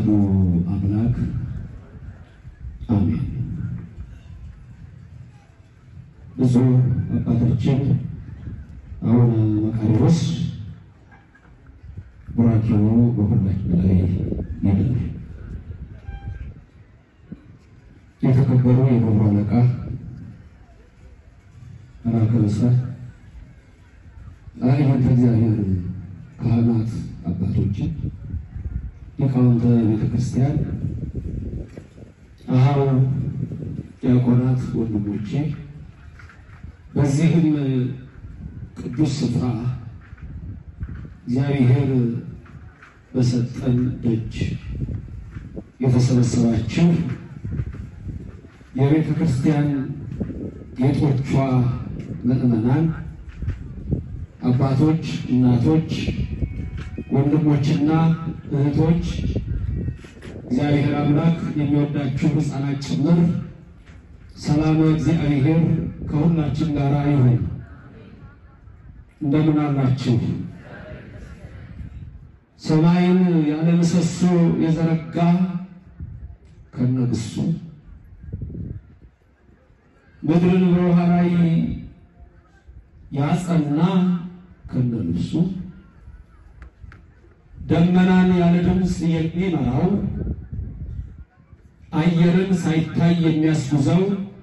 አሐዱ አምላክ አሜን። ብፁዕ አባታችን አቡነ መቃርዮስ ቡራኬው በሁላችን ላይ ይደር። የተከበሩ የደብሩ አለቃ መላከ ብስራት አይሁን እግዚአብሔር ካህናት አባቶችን ሊቃውንተ ቤተ ክርስቲያን አሃው ዲያቆናት ወንድሞቼ በዚህም ቅዱስ ስፍራ እግዚአብሔር በሰጠን ደጅ የተሰበሰባችሁ የቤተ ክርስቲያን ጌጦቿ ምዕመናን፣ አባቶች፣ እናቶች፣ ወንድሞችና እህቶች እግዚአብሔር አምላክ የሚወዳችሁ ሕፃናት ጭምር ሰላም እግዚአብሔር ከሁላችን ጋር ይሁን። እንደምን አላችሁ? ሰማይን ያለ ምሰሶ የዘረጋ ከነግሱ ምድርን በውሃ ላይ ያጸና ከነልብሱ ደመናን ያለ ድምፅ የሚመራው አየርን ሳይታይ የሚያስጉዘው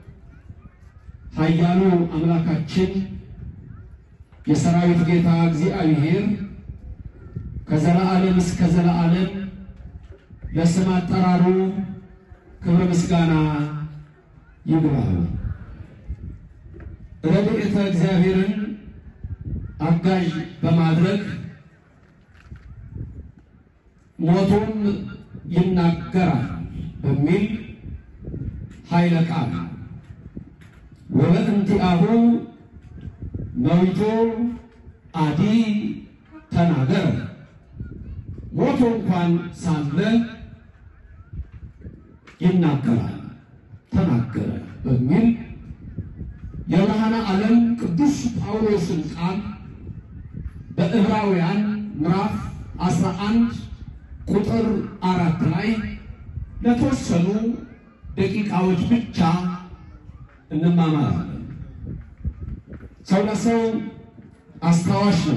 ኃያሉ አምላካችን የሰራዊት ጌታ እግዚአብሔር ከዘላዓለም እስከ ዘላዓለም ለስም አጠራሩ ክብረ ምስጋና ይግባው። ረድኤተ እግዚአብሔርን አጋዥ በማድረግ ሞቱም ይናገራል በሚል ኃይለ ቃል ወበእንቲአሁ መዊቶ አዲ ተናገረ ሞቶ እንኳን ሳለ ይናገራል ተናገረ በሚል የብርሃነ ዓለም ቅዱስ ጳውሎስን ቃል በዕብራውያን ምዕራፍ 11 ቁጥር አራት ላይ ለተወሰኑ ደቂቃዎች ብቻ እንማማራለን። ሰው ለሰው አስታዋሽ ነው።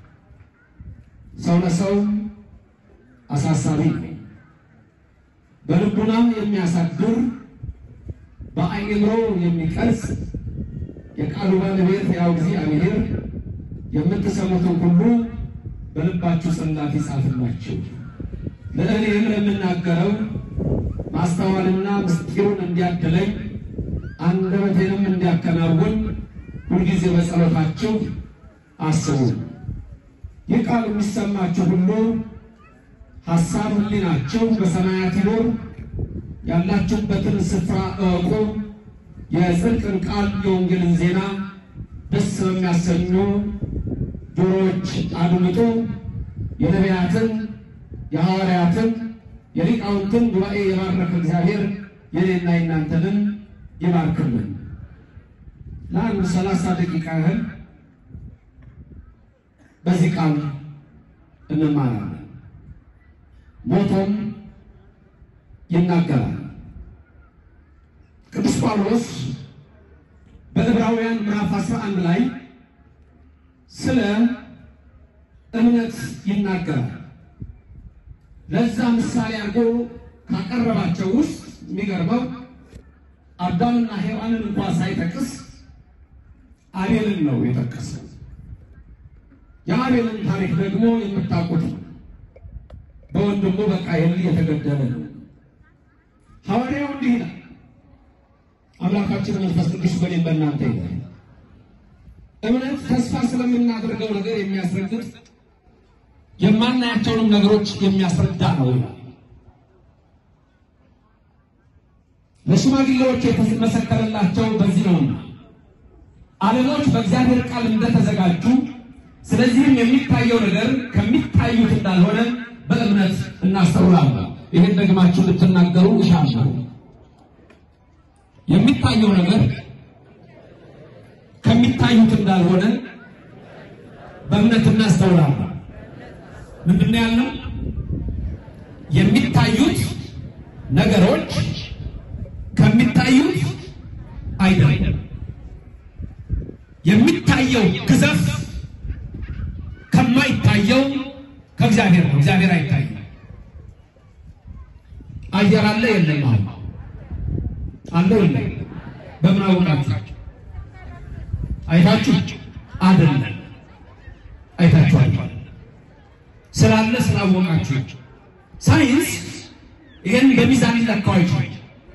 ሰው ለሰው አሳሳቢ ነው። በልቡናም የሚያሳድር በአእምሮ የሚቀርጽ የቃሉ ባለቤት ያው እግዚአብሔር የምትሰሙትን ሁሉ በልባችሁ ጽላት ይጻፍላችሁ። ለእኔም ለምናገረው ማስተዋልና ምስጢሩን እንዲያድለኝ አንደበቴንም እንዲያከናውን ሁልጊዜ በጸሎታችሁ አስቡ። ይህ ቃል የሚሰማችሁ ሁሉ ሐሳብ ሕሊናችሁ በሰማያት ይኖር፣ ያላችሁበትን ስፍራ እወቁ። የጽድቅን ቃል የወንጌልን ዜና ደስ በሚያሰኙ ጆሮዎች አድምጡ። የነቢያትን የሐዋርያትን የሊቃውንትን ጉባኤ የባረከ እግዚአብሔር የኔና የናንተንም ይባርክልን። ለአንድ ሰላሳ ደቂቃ ያህል በዚህ ቃል እንማራለን። ሞቶም ይናገራል። ቅዱስ ጳውሎስ በዕብራውያን ምዕራፍ 11 ላይ ስለ እምነት ይናገራል። ለዛ ምሳሌ አድርጎ ካቀረባቸው ውስጥ የሚገርመው አዳምና ሔዋንን እንኳ ሳይጠቅስ አቤልን ነው የጠቀሰው። የአቤልን ታሪክ ደግሞ የምታውቁት ነው። በወንድሙ በቃየል የተገደለ ነው። ሐዋርያው እንዲህ ይላል፣ አምላካችን መንፈስ ቅዱስ በእኔም በእናንተ ይላል። እምነት ተስፋ ስለምናደርገው ነገር የሚያስረግጥ የማናያቸውንም ነገሮች የሚያስረዳ ነው ይላል። ለሽማግሌዎች የተመሰከረላቸው በዚህ ነውና ዓለሞች በእግዚአብሔር ቃል እንደተዘጋጁ፣ ስለዚህም የሚታየው ነገር ከሚታዩት እንዳልሆነ በእምነት እናስተውላለን። ይህን ደግማችሁ ልትናገሩ እሻለሁ። የሚታየው ነገር ከሚታዩት እንዳልሆነ በእምነት እናስተውላለን። ምንድን ነው ያለው? የሚታዩት ነገሮች ከሚታዩት አይደለም። የሚታየው ግዘፍ ከማይታየው ከእግዚአብሔር ነው። እግዚአብሔር አይታይም። አየር አለ የለም? አሁን አለው የለም? በምን አወቃችሁ? አይታችሁ አይደለም? አይታችኋል። ስላለ ስላወቃችሁ ሳይንስ ይሄን በሚዛን ሊለካው አይችልም።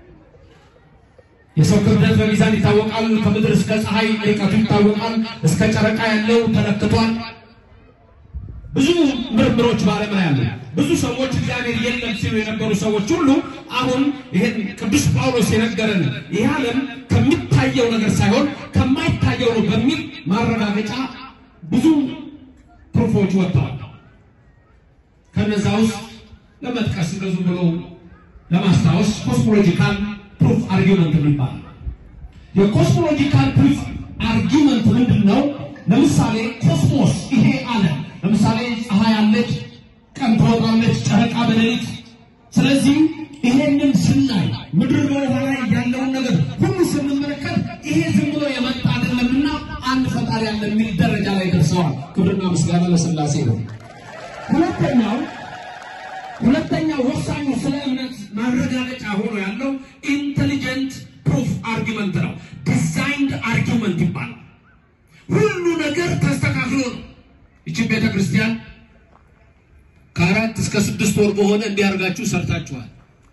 የሰው ክብደት በሚዛን ይታወቃል። ከምድር እስከ ፀሐይ ርቀቱ ይታወቃል። እስከ ጨረቃ ያለው ተለክቷል። ብዙ ምርምሮች በዓለም ላይ አሉ። ብዙ ሰዎች እግዚአብሔር የለም ሲሉ የነበሩ ሰዎች ሁሉ አሁን ይሄን ቅዱስ ጳውሎስ የነገረን ይህ ዓለም ከሚታየው ነገር ሳይሆን ከማይታየው ነው በሚል ማረጋገጫ ብዙ ፕሩፎች ወጥተዋል። ከነዛ ውስጥ ለመጥቀስ እንደዙ ብሎ ለማስታወስ ኮስሞሎጂካል ፕሩፍ አርጊመንት የሚባል የኮስሞሎጂካል ፕሩፍ አርጊመንት ምንድን ነው? ለምሳሌ ኮስሞስ ይሄ ዓለም ለምሳሌ ፀሐይ አለች፣ ቀን ትወጣለች፣ ጨረቃ በሌሊት። ስለዚህ ይሄንን ስናይ ምድር በውሃ ላይ ያለውን ነገር ሁሉ ስንመለከት ይሄ ዝም ብሎ የመጣ አይደለምና አንድ ፈጣሪ ያለ የሚል ደረጃ ላይ ደርሰዋል። ክብርና ምስጋና ለሥላሴ ነው። ሁለተኛው ሁለተኛው ወሳኙ ስለ እምነት ማረጋገጫ ሆኖ ያለው ኢንቴሊጀንት ፕሩፍ አርጊመንት ነው። ዲዛይንድ አርጊመንት ይባላል። ሁሉ ነገር ተስተካክሎ ነው። ይችን ቤተ ክርስቲያን ከአራት እስከ ስድስት ወር በሆነ እንዲያርጋችሁ ሰርታችኋል።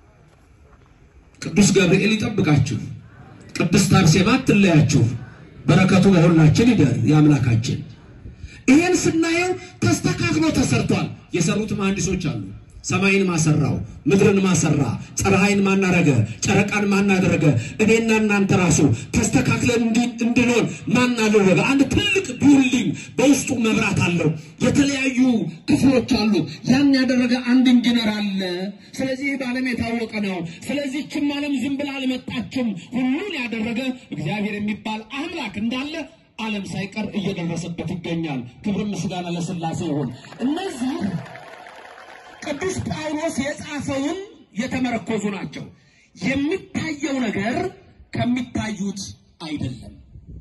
ቅዱስ ገብርኤል ይጠብቃችሁ፣ ቅድስት አርሴማ አትለያችሁ። በረከቱ በሁላችን ይደር የአምላካችን። ይሄን ስናየው ተስተካክሎ ተሰርቷል። የሰሩት መሐንዲሶች አሉ። ሰማይን ማሰራው፣ ምድርን ማሰራ፣ ፀሐይን ማናረገ፣ ጨረቃን ማናደረገ፣ እኔና እናንተ ራሱ ተስተካክለን እንድንሆን ማን አደረገ? አንድ ትልቅ ቢውልዲንግ በውስጡ መብራት አለው፣ የተለያዩ ክፍሎች አሉ። ያን ያደረገ አንድ ኢንጂነር አለ። ስለዚህ በዓለም የታወቀ ነው። ስለዚህ ችም ዓለም ዝም ብላ አልመጣችም። ሁሉን ያደረገ እግዚአብሔር የሚባል አምላክ እንዳለ ዓለም ሳይቀር እየደረሰበት ይገኛል። ክብር ምስጋና ለሥላሴ ይሁን። እነዚህ ቅዱስ ጳውሎስ የጻፈውን የተመረኮዙ ናቸው። የሚታየው ነገር ከሚታዩት አይደለም።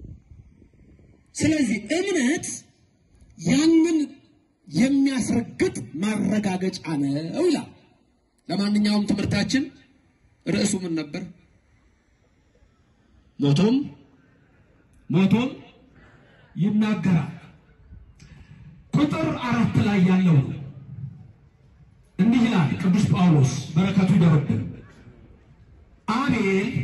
ስለዚህ እምነት ያንን የሚያስረግጥ ማረጋገጫ ነው ይላል። ለማንኛውም ትምህርታችን ርዕሱ ምን ነበር? ሞቶም ሞቶም ይናገራል። ቁጥር አራት ላይ ያለው ነው። እንዲህ ይላል ቅዱስ ጳውሎስ በረከቱ ይደርብን። አቤል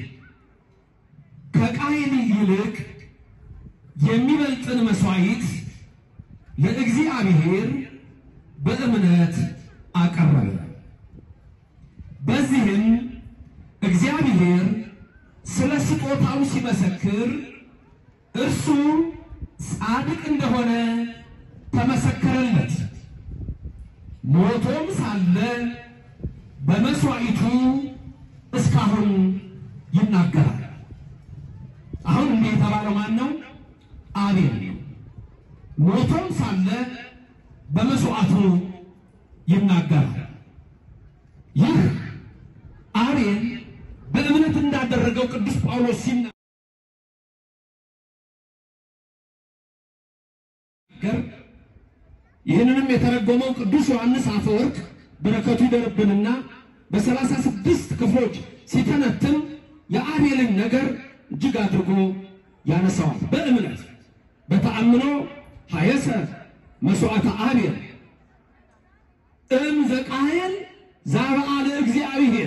ከቃየል ይልቅ የሚበልጥን መስዋዕት ለእግዚአብሔር በእምነት አቀረበ። በዚህም እግዚአብሔር ስለ ስጦታው ሲመሰክር እርሱ ጻድቅ እንደሆነ ተመሰከረለት። ሞቶም ሳለ በመስዋዕቱ እስካሁን ይናገራል። አሁን እንዲህ የተባለው ማን ነው? አቤል ነው። ሞቶም ሳለ በመስዋዕቱ ይናገራል። ይህ አቤል በእምነት እንዳደረገው ቅዱስ ጳውሎስ ሲና ይህንንም የተረጎመው ቅዱስ ዮሐንስ አፈወርቅ በረከቱ ይደርብንና በሰላሳ ስድስት ክፍሎች ሲተነትን የአቤልን ነገር እጅግ አድርጎ ያነሳዋል። በእምነት በተአምኖ ሀየሰ መስዋዕተ አቤል እም ዘቃየል ዛበአለ እግዚአብሔር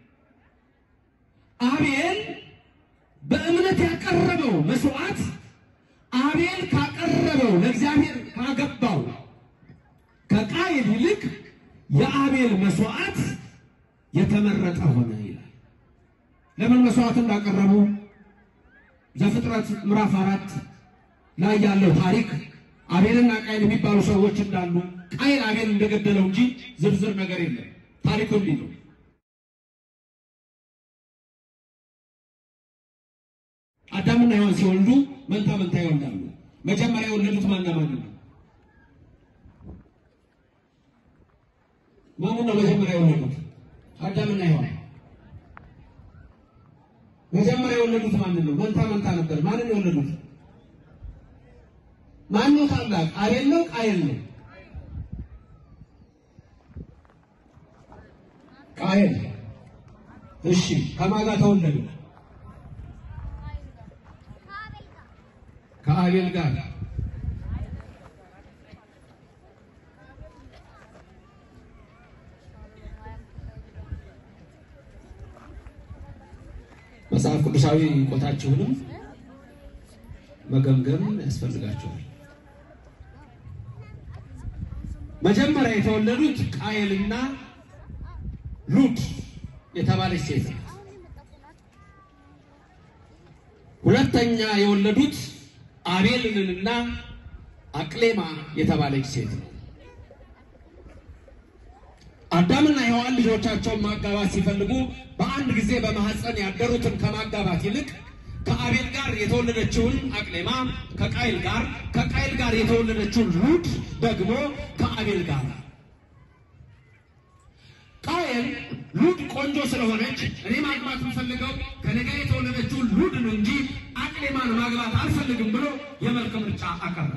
አቤል በእምነት ያቀረበው መስዋዕት አቤል ካቀረበው ለእግዚአብሔር ካገባው ከቃየል ይልቅ የአቤል መስዋዕት የተመረጠ ሆነ ይላል። ለምን መስዋዕት እንዳቀረቡ ዘፍጥረት ምዕራፍ አራት ላይ ያለው ታሪክ አቤልና ቃየል የሚባሉ ሰዎች እንዳሉ ቃየል አቤል እንደገደለው እንጂ ዝርዝር ነገር የለም። ታሪኩ እንዲህ ነው። አዳምና ሔዋን ሲወልዱ መንታ መንታ ይወልዳሉ። መጀመሪያ የወለዱት ማና ማን ነው? ማንን ነው መጀመሪያ የወለዱት? አዳምና ሔዋን። መጀመሪያ የወለዱት ማንን ነው? መንታ መንታ ነበር። ማንን የወለዱት? ማን ነው ታላቅ? አቤል ነው? ቃየል ነው? ቃየል። እሺ ከማን ጋር ተወለዱ? ከአቤል ጋር መጽሐፍ ቅዱሳዊ ቆታችሁንም መገምገም ያስፈልጋቸዋል። መጀመሪያ የተወለዱት ቃየልና ሉድ የተባለች ሴት ናት። ሁለተኛ የወለዱት አቤልንና አቅሌማ የተባለች ሴት ነው። አዳምና ሔዋን ልጆቻቸውን ማጋባት ሲፈልጉ በአንድ ጊዜ በማህፀን ያደሩትን ከማጋባት ይልቅ ከአቤል ጋር የተወለደችውን አቅሌማ ከቃይል ጋር ከቃይል ጋር የተወለደችውን ሉድ ደግሞ ከአቤል ጋር ቃየል ሉድ ቆንጆ ስለሆነች እኔ ማግባት የምፈልገው ከነጋ የተወለደችውን ሉድ ነው እንጂ አቅሌማን ማግባት አልፈልግም ብሎ የመልክ ምርጫ አቀረበ።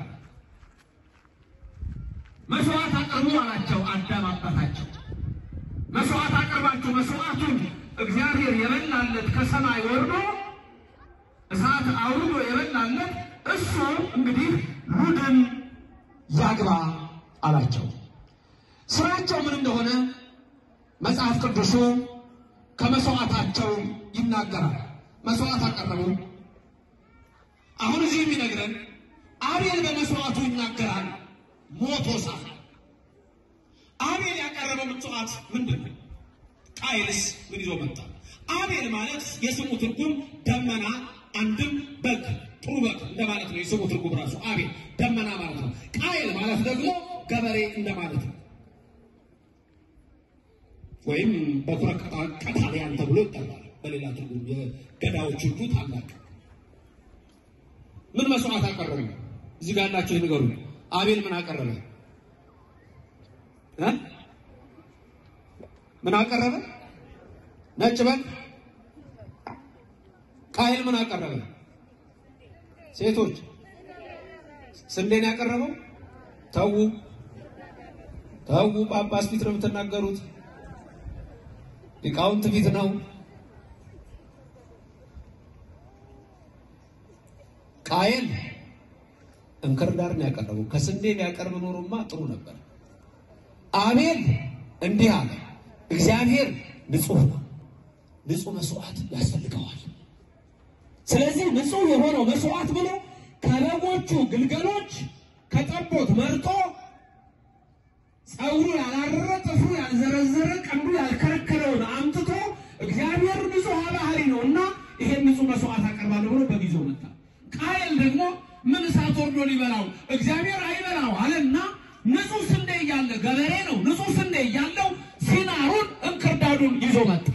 መስዋዕት አቅርቡ አላቸው አዳም አባታቸው። መስዋዕት አቅርባችሁ መስዋዕቱን እግዚአብሔር የበላለት ከሰማይ ወርዶ እሳት አውርዶ የበላለት እሱ እንግዲህ ሉድን ያግባ አላቸው። ስራቸው ምን እንደሆነ መጽሐፍ ቅዱሱ ከመስዋዕታቸው ይናገራል። መስዋዕት አቀረቡ። አሁን እዚህ የሚነግረን አቤል በመስዋዕቱ ይናገራል። ሞቶ ሳለ አቤል ያቀረበው ምጽዋት ምንድን ነው? ቃየልስ ምን ይዞ መጣ? አቤል ማለት የስሙ ትርጉም ደመና፣ አንድም በግ ጥሩ በግ እንደማለት ነው። የስሙ ትርጉም ራሱ አቤል ደመና ማለት ነው። ቃየል ማለት ደግሞ ገበሬ እንደማለት ነው። ወይም በኩረ ቀታልያን ተብሎ ይጠራል። በሌላ ትርጉም የገዳዎች ሁሉ ታላቅ ምን መስዋዕት አቀረበ? እዚህ ጋር ያላቸው ይንገሩ። አቤል ምን አቀረበ? እ ምን አቀረበ? ነጭ በግ። ቃየል ምን አቀረበ? ሴቶች ስንዴን ያቀረበው። ተዉ ተዉ፣ ጳጳስ ፊት ነው የምትናገሩት፣ ሊቃውንት ፊት ነው። ቃየል እንክርዳድ ነው ያቀረበው። ከስንዴ ቢያቀርብ ኖሮማ ጥሩ ነበር። አቤል እንዲህ አለ፣ እግዚአብሔር ንጹሕ ነው፣ ንጹሕ መስዋዕት ያስፈልገዋል። ስለዚህ ንጹሕ የሆነው መስዋዕት ብሎ ከበጎቹ ግልገሎች ከጠቦት መርጦ ጸጉሩ ያላረረ ጥፍሩ ያልዘረዘረ ቀንዱ ያልከረከረውን አምጥቶ እግዚአብሔር ንጹሕ ባህሪ ነው እና ይሄን ንጹሕ መስዋዕት አቀርባለሁ ብሎ በጊዞ መጣ። ቃየል ደግሞ ምን እሳት ወርዶ ሊበላው እግዚአብሔር አይበላው አለና ንጹሕ ስንዴ እያለ ገበሬ ነው። ንጹሕ ስንዴ እያለው ሲናሩን እንክርዳዱን ይዞ መጣ።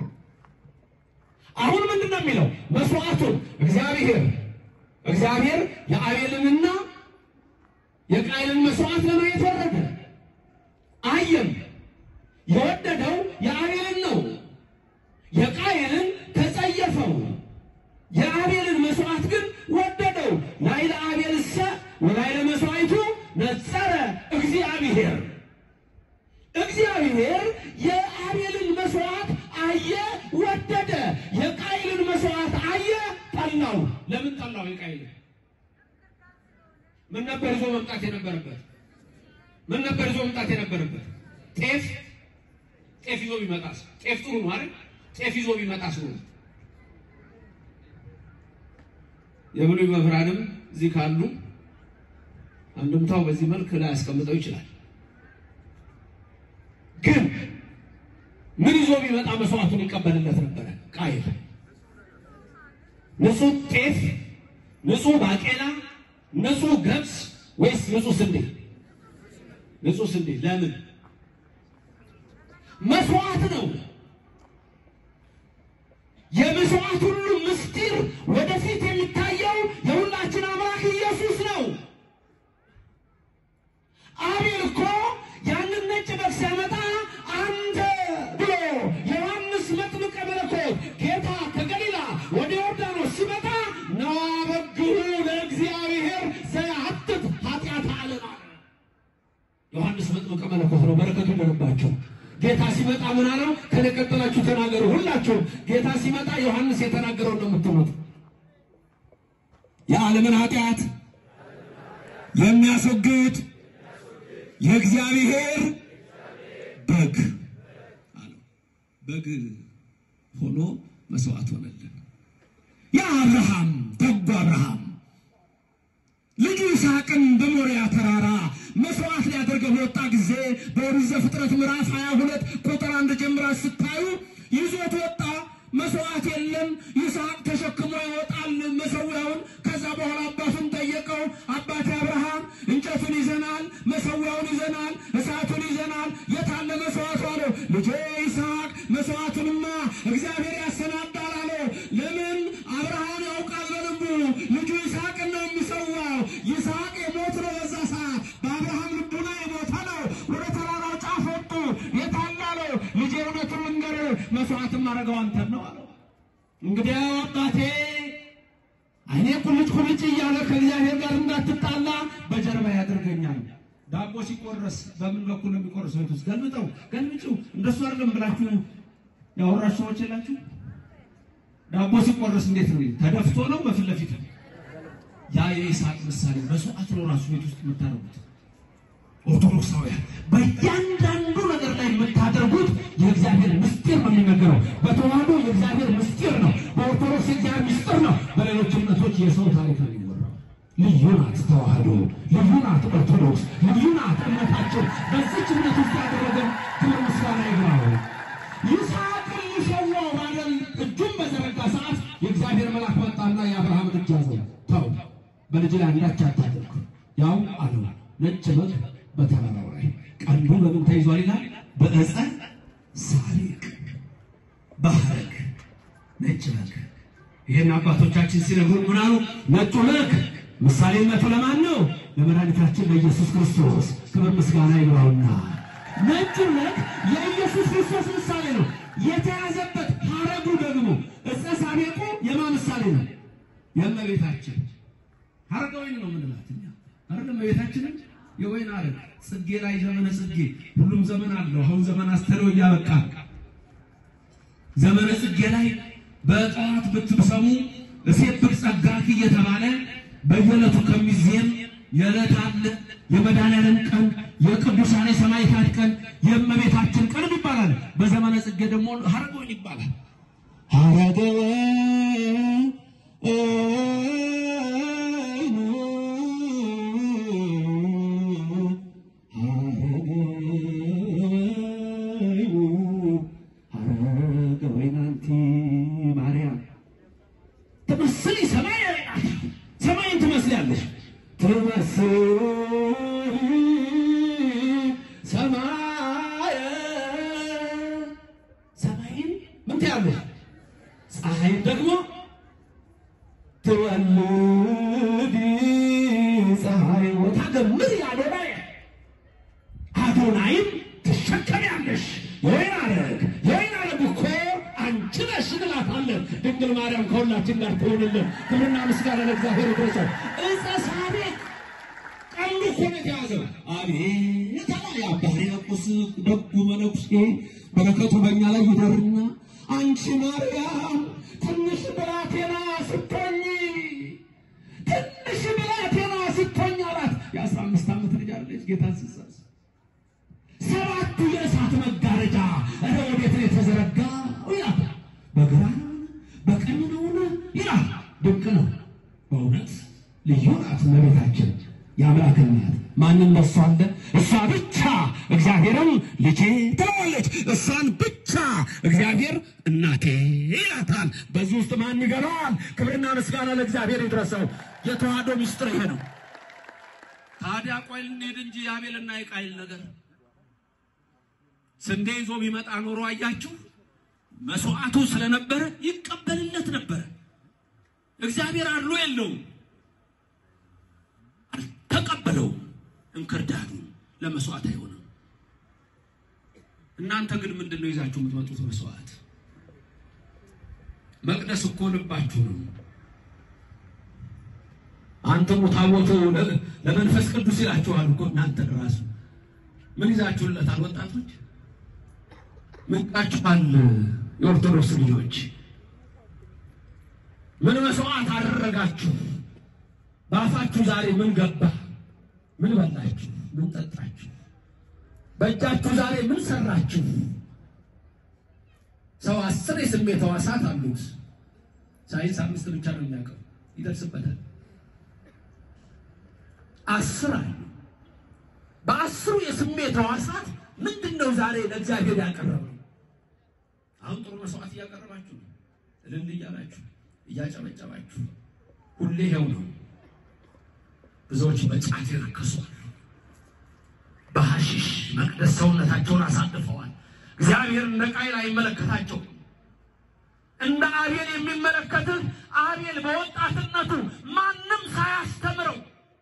አሁን ምንድን ነው የሚለው? መስዋዕቱን እግዚአብሔር እግዚአብሔር የአቤልንና የቃየልን መስዋዕት ለማየት ወረደ። አየም። የወደደው የአቤልን ነው። የቃየልን ተጸየፈው። የአቤልን መስዋዕት ግን ወደደው። ላይለ አቤልሰ ወላይለ መስዋዕቱ ነጸረ እግዚአብሔር። እግዚአብሔር የአቤልን መስዋዕት አየ፣ ወደደ። የቃይልን መስዋዕት አየ፣ ጠላው። ለምን ጠላው? የቃይልን ምን ነበር ይዞ መምጣት የነበረበት? ምን ነበር ይዞ መምጣት የነበረበት? ጤፍ ጤፍ ይዞ ቢመጣስ? ጤፍ ጥሩ ነው አይደል? ጤፍ ይዞ ቢመጣስ ነው የብሉይ መምህራንም እዚህ ካሉ አንድምታው በዚህ መልክ ላይ ያስቀምጠው ይችላል። ግን ምን ይዞ ቢመጣ መስዋዕቱን ይቀበልለት ነበረ? ቃየል ንጹህ ጤፍ፣ ንጹህ ባቄላ፣ ንጹህ ገብስ ወይስ ንጹህ ስንዴ? ንጹህ ስንዴ። ለምን? መስዋዕት ነው። የመስዋዕት ሁሉ ምስጢር ወደፊት የሚታየው የሁላችን አምላክ ኢየሱስ ነው። አቤል እኮ ያንን ነጭ በግ ሲያመጣ አንተ ብሎ ዮሐንስ መጥምቀ መለኮት ጌታ ከገሊላ ጌታ ሲመጣ ምን አለው? ከኔ ቀጥላችሁ ተናገሩ ሁላችሁም። ጌታ ሲመጣ ዮሐንስ የተናገረው ነው የምትሉት። የዓለምን ኃጢአት የሚያስወግድ የእግዚአብሔር በግ አለው። በግ ሆኖ መስዋዕት ሆነልን። የአብርሃም ደጉ አብርሃም ልጁ ይስሐቅን በሞሪያ ተራራ መስዋዕት ሊያደርገው በወጣ ጊዜ በኦሪት ዘፍጥረት ምዕራፍ 22 ቁጥር አንድ ጀምራ ስታዩ ይዞት ወጣ። መስዋዕት የለም። ይስሐቅ ተሸክሞ ይወጣል መሰዊያውን። ከዛ በኋላ አባቱን ጠየቀው። አባቴ አብርሃም እንጨቱን ይዘናል፣ መሰዊያውን ይዘናል፣ እሳቱን ይዘናል፣ የታለ መስዋዕቱ አለው። ልጄ ይስሐቅ መስዋዕቱንማ እግዚአብሔር ያሰናዳል አለው። ለምን አብርሃም ያውቃል በልቡ ልጁ ይስሐቅን ነው የሚሰዋው። ይስሐቅ የሞት ነው በዛ ሰዓት በአብርሃም ልቡና የሞተ ነው። ወደ ተራራው ጫፍ ወጡ። የታለ አለው። ልጄ እውነቱን ልንገርህ መስዋዕትም አደረገው አንተን ነው አለው። እንግዲያው አባቴ አይኔ ቁልጭ ቁልጭ እያለ ከእግዚአብሔር ጋር እንዳትጣላ በጀርባ ያደርገኛል። ዳቦ ሲቆረስ በምን በኩል ነው የሚቆረሰው? ቤት ውስጥ ገልብጠው ገልብጭው። እንደሱ አይደለም ብላችሁ ያወራችሁ ሰዎች የላችሁ? ዳቦ ሲቆረስ እንዴት ነው? ተደፍቶ ነው በፊት ለፊት ነው? ያ የይስሐቅ ምሳሌ መስዋዕት ነው ራሱ ቤት ውስጥ የምታደርጉት ኦርቶዶክሳውያን በእያንዳንዱ ነገር ላይ የምታደርጉት የእግዚአብሔር ምስጢር ነው የሚነገረው። በተዋህዶ የእግዚአብሔር ምስጢር ነው። በኦርቶዶክስ የእግዚአብሔር ምስጢር ነው። በሌሎች እምነቶች የሰው ታሪክ ነው የሚወራው። ልዩ ናት ተዋህዶ፣ ልዩ ናት ኦርቶዶክስ፣ ልዩ ናት እምነታቸው። በዚች እምነት ውስጥ ያደረገን ክብር ምስጋና ይግባው። ይስሐቅን ሊሰዋው ባለም እጁን በዘረጋ ሰዓት የእግዚአብሔር መልአክ መጣና የአብርሃምን እጅ ያዘው። ተው በልጅ ላይ አንዳች አታድርግ፣ ያው አለው ነጭ በግ በተራራው ላይ ቀንዱ በምን ተይዟል ይላል? በዕፀ ሳሪቅ በሐረግ ነጭ በግ። ይህን አባቶቻችን ሲነግሩን ምን አሉ? ነጩ በግ ምሳሌነቱ ለማን ነው? ለመድኃኒታችን ለኢየሱስ ክርስቶስ ክብር ምስጋና ይግባውና ነጩ በግ የኢየሱስ ክርስቶስ ምሳሌ ነው። የተያዘበት ሐረጉ ደግሞ ዕፀ ሳቤቁ የማ ምሳሌ ነው? የእመቤታችን ሐረገ ወይን ነው የምንላት እኛ አይደለም እመቤታችንን የወይን ሐረግ ጽጌ ላይ ዘመነ ጽጌ ሁሉም ዘመን አለው። አሁን ዘመን አስተለው እያበቃ ዘመነ ጽጌ ላይ በጠዋት ብትሰሙ እሴት ብትጸጋኪ እየተባለ በየዕለቱ ከሚዜም የዕለት አለ የመድኃኒዓለም ቀን፣ የቅዱሳን የሰማዕታት ቀን፣ የእመቤታችን ቀን ይባላል። በዘመነ ጽጌ ደግሞ ሐረገ ወይን ይባላል። ሐረገ ትመስሊ ሰማይ ሰማይን ትመስላለሽ ትመስሊ ሰማይ ሰማይን ምን ትያለሽ? ፀሐይን ደግሞ ትወልዲ ፀሐይ ወታገምር አዶናይ አዶናይን ትሸከሚያለሽ። የወይን ሐረግ የወይን ሐረግ እኮ አንቺ ነሽ እንላታለን። ድንግል ማርያም ከሁላችን ጋር ትሆንልን። ክብርና ምስጋና ለእግዚአብሔር ይድረሰው። ዕፀ ሳቤቅ ቀንዱ እኮ ነው የተያዘው። አቤት አላ የአባ ሕርያቆስ ደጉ መነኩሴ በረከቱ በእኛ ላይ ይደርና አንቺ ማርያም ትንሽ ብላቴና ስትሆኝ ትንሽ ብላቴና ስትሆኝ አላት። የአስራ አምስት ዓመት ልጅ አለች ጌታን ስትጸንስ ሰባቱ የእሳት መጋረጃ እረ ወዴት ነው የተዘረጋው ይላል። በግራ ነውን በቀኝ ነውን ይላል። ድንቅ ነው በእውነት ልዩ ናት እመቤታችን የአምላክ እናት። ማንም ለሷ አለ? እሷ ብቻ እግዚአብሔርም ልጄ ትለዋለች። እሷን ብቻ እግዚአብሔር እናቴ ይላታል። በዚህ ውስጥ ማን ይገባዋል? ክብርና ምስጋና ለእግዚአብሔር ይድረሰው። የተዋህዶ ምስጢር ይሄ ነው። ታዲያ ቆይ ልንሄድ እንጂ የአቤልና የቃይል ነገር ስንዴ ይዞ ቢመጣ ኖሮ አያችሁ፣ መስዋዕቱ ስለነበረ ይቀበልለት ነበረ። እግዚአብሔር አድሎ የለውም፣ አልተቀበለውም። እንክርዳዱ ለመስዋዕት አይሆንም። እናንተ ግን ምንድን ነው ይዛችሁ የምትመጡት መስዋዕት? መቅደስ እኮ ልባችሁ ነው። አንተሙ ታቦቱ ለመንፈስ ቅዱስ ይላችኋል እኮ እናንተ ራሱ ምን ይዛችሁለታል? ወጣቶች ምንቃችኋል። የኦርቶዶክስ ልጆች ምን መስዋዕት አደረጋችሁ? በአፋችሁ ዛሬ ምን ገባ? ምን በላችሁ? ምን ጠጣችሁ? በእጃችሁ ዛሬ ምን ሰራችሁ? ሰው አስር የስሜት ሕዋሳት አሉት። ሳይንስ አምስት ብቻ ነው የሚያውቀው፣ ይደርስበታል። አስር አሉ። በአስሩ የስሜት ሕዋሳት ምንድን ነው ዛሬ ለእግዚአብሔር ያቀረበው? አሁን ጥሩ መስዋዕት እያቀረባችሁ ነው፣ እልል እያላችሁ እያጨበጨባችሁ፣ ሁሌ ይኸው ነው። ብዙዎች በጫት ይረክሷል፣ በሐሺሽ መቅደስ ሰውነታቸውን አሳልፈዋል። እግዚአብሔር እንደ ቃይል አይመለከታቸውም። እንደ አቤል የሚመለከትህ አቤል በወጣትነቱ ማንም ሳያስተምረው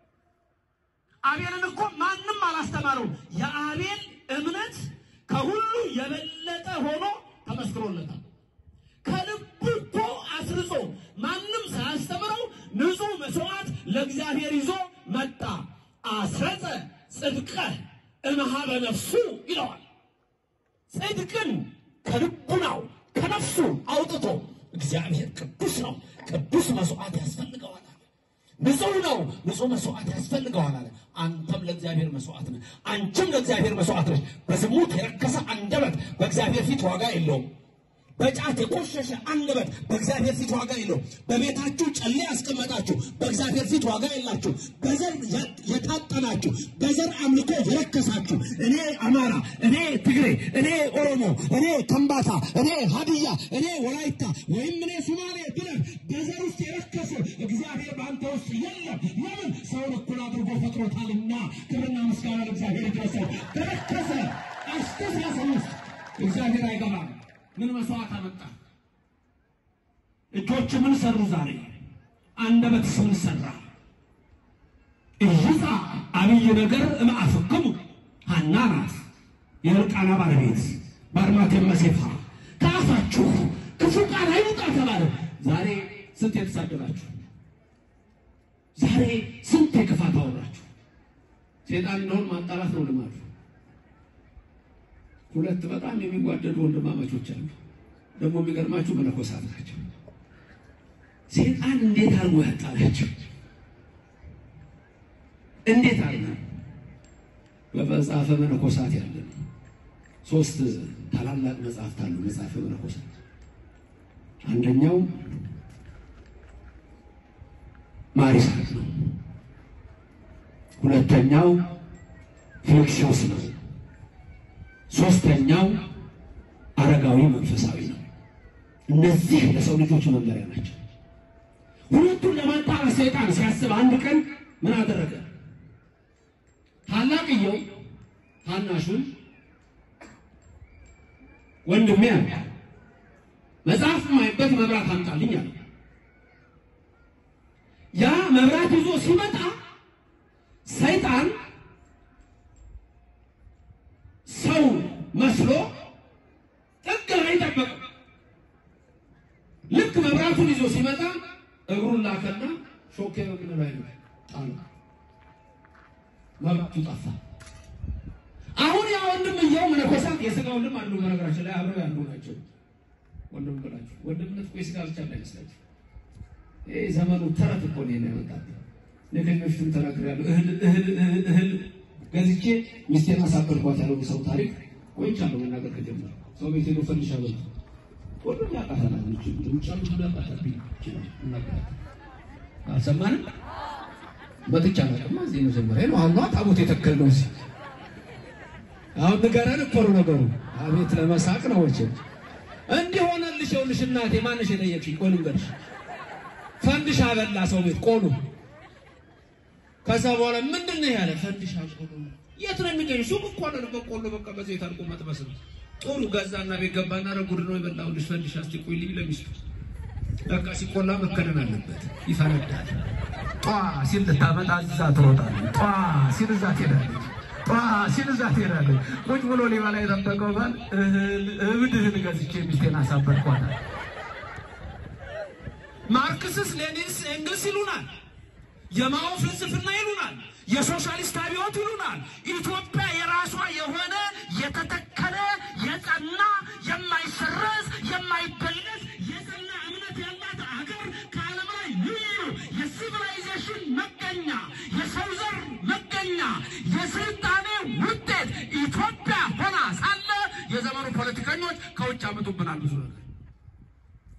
አቤልን እኮ ማንም አላስተማረው። የአቤል እምነት ከሁሉ የበለጠ ሆኖ ተመስክሮለታል። ከልቡ እኮ አስርጾ ማንም ሳያስተምረው ንጹሕ መስዋዕት ለእግዚአብሔር ይዞ መጣ። አስረጸ ጽድቀ እምኀበ ነፍሱ ይለዋል። ጽድቅን ከልቡናው ከነፍሱ አውጥቶ እግዚአብሔር ቅዱስ ነው፣ ቅዱስ መስዋዕት ያስፈልገዋል አለ። ንጹሕ ነው፣ ንጹሕ መስዋዕት ያስፈልገዋል አለ። አንተም ለእግዚአብሔር መስዋዕት ነህ፣ አንቺም ለእግዚአብሔር መስዋዕት ነሽ። በዝሙት የረከሰ አንደበት በእግዚአብሔር ፊት ዋጋ የለውም። በጫት የቆሸሸ አንደበት በእግዚአብሔር ፊት ዋጋ የለውም። በቤታችሁ ጨሌ ያስቀመጣችሁ በእግዚአብሔር ፊት ዋጋ የላችሁ። በዘር የታጠናችሁ፣ በዘር አምልኮ የረከሳችሁ እኔ አማራ፣ እኔ ትግሬ፣ እኔ ኦሮሞ፣ እኔ ከምባታ፣ እኔ ሀዲያ፣ እኔ ወላይታ ወይም እኔ ሱማሌ ብለህ በዘር ውስጥ የረከሰ እግዚአብሔር በአንተ ውስጥ የለም። ለምን? ሰውን እኩል አድርጎ ፈጥሮታልና። ክብርና ምስጋና ለእግዚአብሔር ይድረሰው። በረከሰ አስተሳሰብ ውስጥ እግዚአብሔር አይገባም። ምን መስዋዕት አመጣ? እጆች ምን ሰሩ? ዛሬ አንደበትስ ምን ሰራ? እይዛ አብይ ነገር እምአፍክሙ ሐና ናት የሕልቃና ባለቤት በአርማቴም መሴፋ ከአፋችሁ ክፉ ቃል አይውጣ ተባለ። ዛሬ ስንት የተሳደባችሁ፣ ዛሬ ስንት የክፋት አወራችሁ። ሴጣን እንደሆን ማጣላት ነው ልማዱ። ሁለት በጣም የሚጓደዱ ወንድማማቾች አሉ። ደግሞ የሚገርማችሁ መነኮሳት ናቸው። ሴጣን እንዴት አድርጎ ያጣላቸው? እንዴት አድርጎ በመጽሐፈ መነኮሳት ያለ ነው። ሶስት ታላላቅ መጽሐፍት አሉ። መጽሐፈ መነኮሳት አንደኛው ማሪሳት ነው። ሁለተኛው ፊልክስዮስ ነው። ሶስተኛው አረጋዊ መንፈሳዊ ነው። እነዚህ ለሰው ልጆች መመሪያ ናቸው። ሁለቱን ለማጣራት ሰይጣን ሲያስብ አንድ ቀን ምን አደረገ? ታላቅየው ታናሹን ወንድሜ አለ መጽሐፍ ማይበት መብራት አምጣልኝ አለ። ያ መብራት ይዞ ሲመጣ ሰይጣን ሰው መስሎ ጥግ ላይ ጠበቀ። ልክ መብራቱን ይዞ ሲመጣ እግሩን ላከና ሾኬ በምን ላይ ነው ጣሉ። መብራቱ ጠፋ። አሁን ያ ወንድምየው መነኮሳት የስጋ ወንድም አሉ። በነገራችን ላይ አብረው ያሉ ናቸው። ወንድም ብላችሁ ወንድምነት እኮ የስጋ ብቻ እንዳይመስላችሁ። ይህ ዘመኑ ተረት እኮ ነው ያመጣት። ከዚህ በፊትም ተናግሬያለሁ። እህል እህል እህል እህል ገዝቼ ሚስቴን አሳበድኳት ያለው ሰው ታሪክ ቆይቻለሁ መናገር ከጀመረ ሰው ቤት ሄዶ ፈንዲሻ በሉ ሁሉም ያውቃታል። ልጅ ውጭ ያሉት ሁሉ ያውቃታል። እናገራለን አልሰማንም። መጥቻ አላውቅም። እዚህ መጀመሪያ ነው። አሁን ታቦት የተከል ነው እዚህ አሁን ንገረን እኮ ነው ነገሩ። አቤት ለመሳቅ ነው ወቼ እንዲህ ሆነልሽ። ይኸውልሽ እናቴ ማንሽ የጠየቅሽኝ? ቆይ ልንገርሽ፣ ፈንድሻ በላ ሰው ቤት ቆሉ። ከዛ በኋላ ምንድን ነው ያለ ፈንድሻ ቆሎ። የት ነው የሚገኝ? ሱቅ እኮ ነው በቆሎ በቃ በዘይት አድርጎ መጥበስ ነው። ጥሩ ገዛና ቤት ገባና ረጉድ ነው የበላሁልሽ ፈንድሻ። እስቲ ቆይ ልኝ ለሚስቱ በቃ ሲቆላ መከደን አለበት፣ ይፈነዳል። ጧ ሲል ልታመጣ እዛ ትሮጣለች። ጧ ሲል እዛ ትሄዳለች። ጧ ሲል እዛ ትሄዳለች። ቁጭ ብሎ ሊበላ የጠበቀው ባል እህል እብድ እህል ገዝቼ ሚስቴን አሳበድኳታል። ማርክስስ ሌኒንስ ኤንግልስ ይሉናል። የማኦ ፍልስፍና ይሉናል። የሶሻሊስት አብዮት ይሉናል። ኢትዮጵያ የራሷ የሆነ የተተከለ የጸና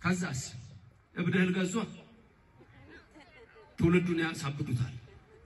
ከዛስ እብድህን ገዟ ትውልዱን ያሳብዱታል።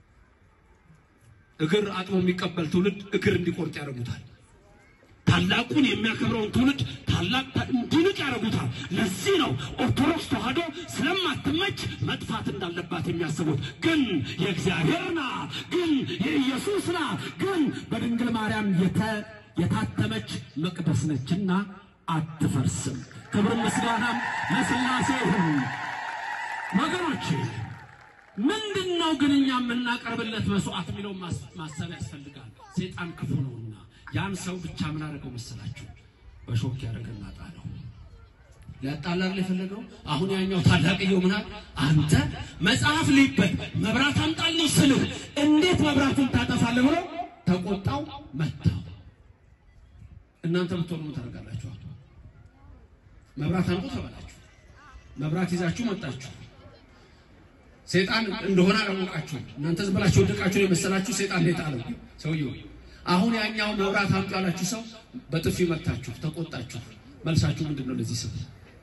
እግር አጥቦ የሚቀበል ትውልድ እግር እንዲቆርጥ ያደርጉታል። ታላቁን የሚያከብረውን ትውልድ ታላቅ እንዲንቅ ያደርጉታል። ለዚህ ነው ኦርቶዶክስ ተዋሕዶ ስለማትመች መጥፋት እንዳለባት የሚያስቡት። ግን የእግዚአብሔር ናት፣ ግን የኢየሱስ ናት፣ ግን በድንግል ማርያም የተ- የታተመች መቅደስ ነችና አትፈርስም። ክብር ምስጋናም ለሥላሴ ይሁን። ወገኖቼ ምንድን ነው ግን እኛ የምናቀርብለት መስዋዕት የሚለው ማሰብ ያስፈልጋል። ሴጣን ክፉ ነውና ያን ሰው ብቻ ምን አደረገው መሰላችሁ? በሾክ ያደረገና ጣለው። ሊያጣላል የፈለገው አሁን ያኛው ታላቅየው ምናል አንተ መጽሐፍ ሊበል መብራት አምጣልኝ ስልህ እንዴት መብራቱን ታጠፋለህ ብሎ ተቆጣው፣ መታው። እናንተ ብትሆኑ ምን ታደርጋላችሁ? መብራት አምጡ ተባላችሁ፣ መብራት ይዛችሁ መጣችሁ። ሴጣን እንደሆነ አላወቃችሁም። እናንተ ዝም ብላችሁ ወደቃችሁ የመሰላችሁ ሴጣን ነው የጣለው ሰውየው። አሁን ያኛው መብራት አምጡ ያላችሁ ሰው በጥፊ መታችሁ፣ ተቆጣችሁ። መልሳችሁ ምንድን ነው? ለዚህ ሰው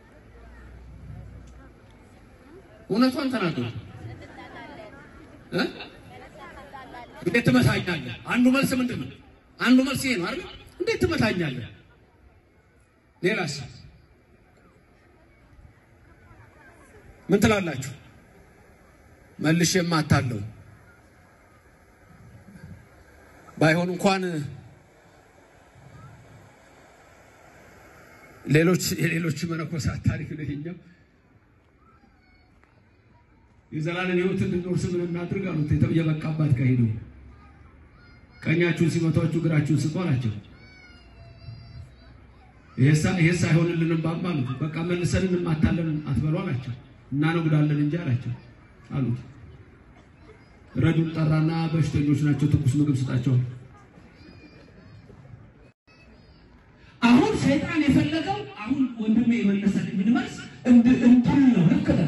እውነቷን ተናገሩ እ እንዴት ትመታኛለህ? አንዱ መልስ ምንድን ነው? አንዱ መልስ ይሄ ነው አይደል? እንዴት ትመታኛለህ? ሌላስ ምን ትላላችሁ? መልሼ የማታለው ባይሆን እንኳን ሌሎች የሌሎች መነኮሳት ታሪክ ነው ይሄኛው። የዘላለም ሕይወት እንድንወርስ ምን እናድርግ አሉት። የበቃባት ከሄዱ ቀኛችሁን ሲመቷችሁ ግራችሁን ስጡ አላቸው። ይሄስ አይሆንልንም ባባ አሉት። በቃ መልሰን እንማታለን አትበሉ አላቸው። እናነጉዳለን እንጂ አላቸው አሉት። ረዱን ጠራና በሽተኞች ናቸው፣ ትኩስ ምግብ ስጣቸው። አሁን ሰይጣን የፈለገው አሁን ወንድሜ የመለሰልኝ መልስ እንድ- እንድል ነው። ልክ ነህ።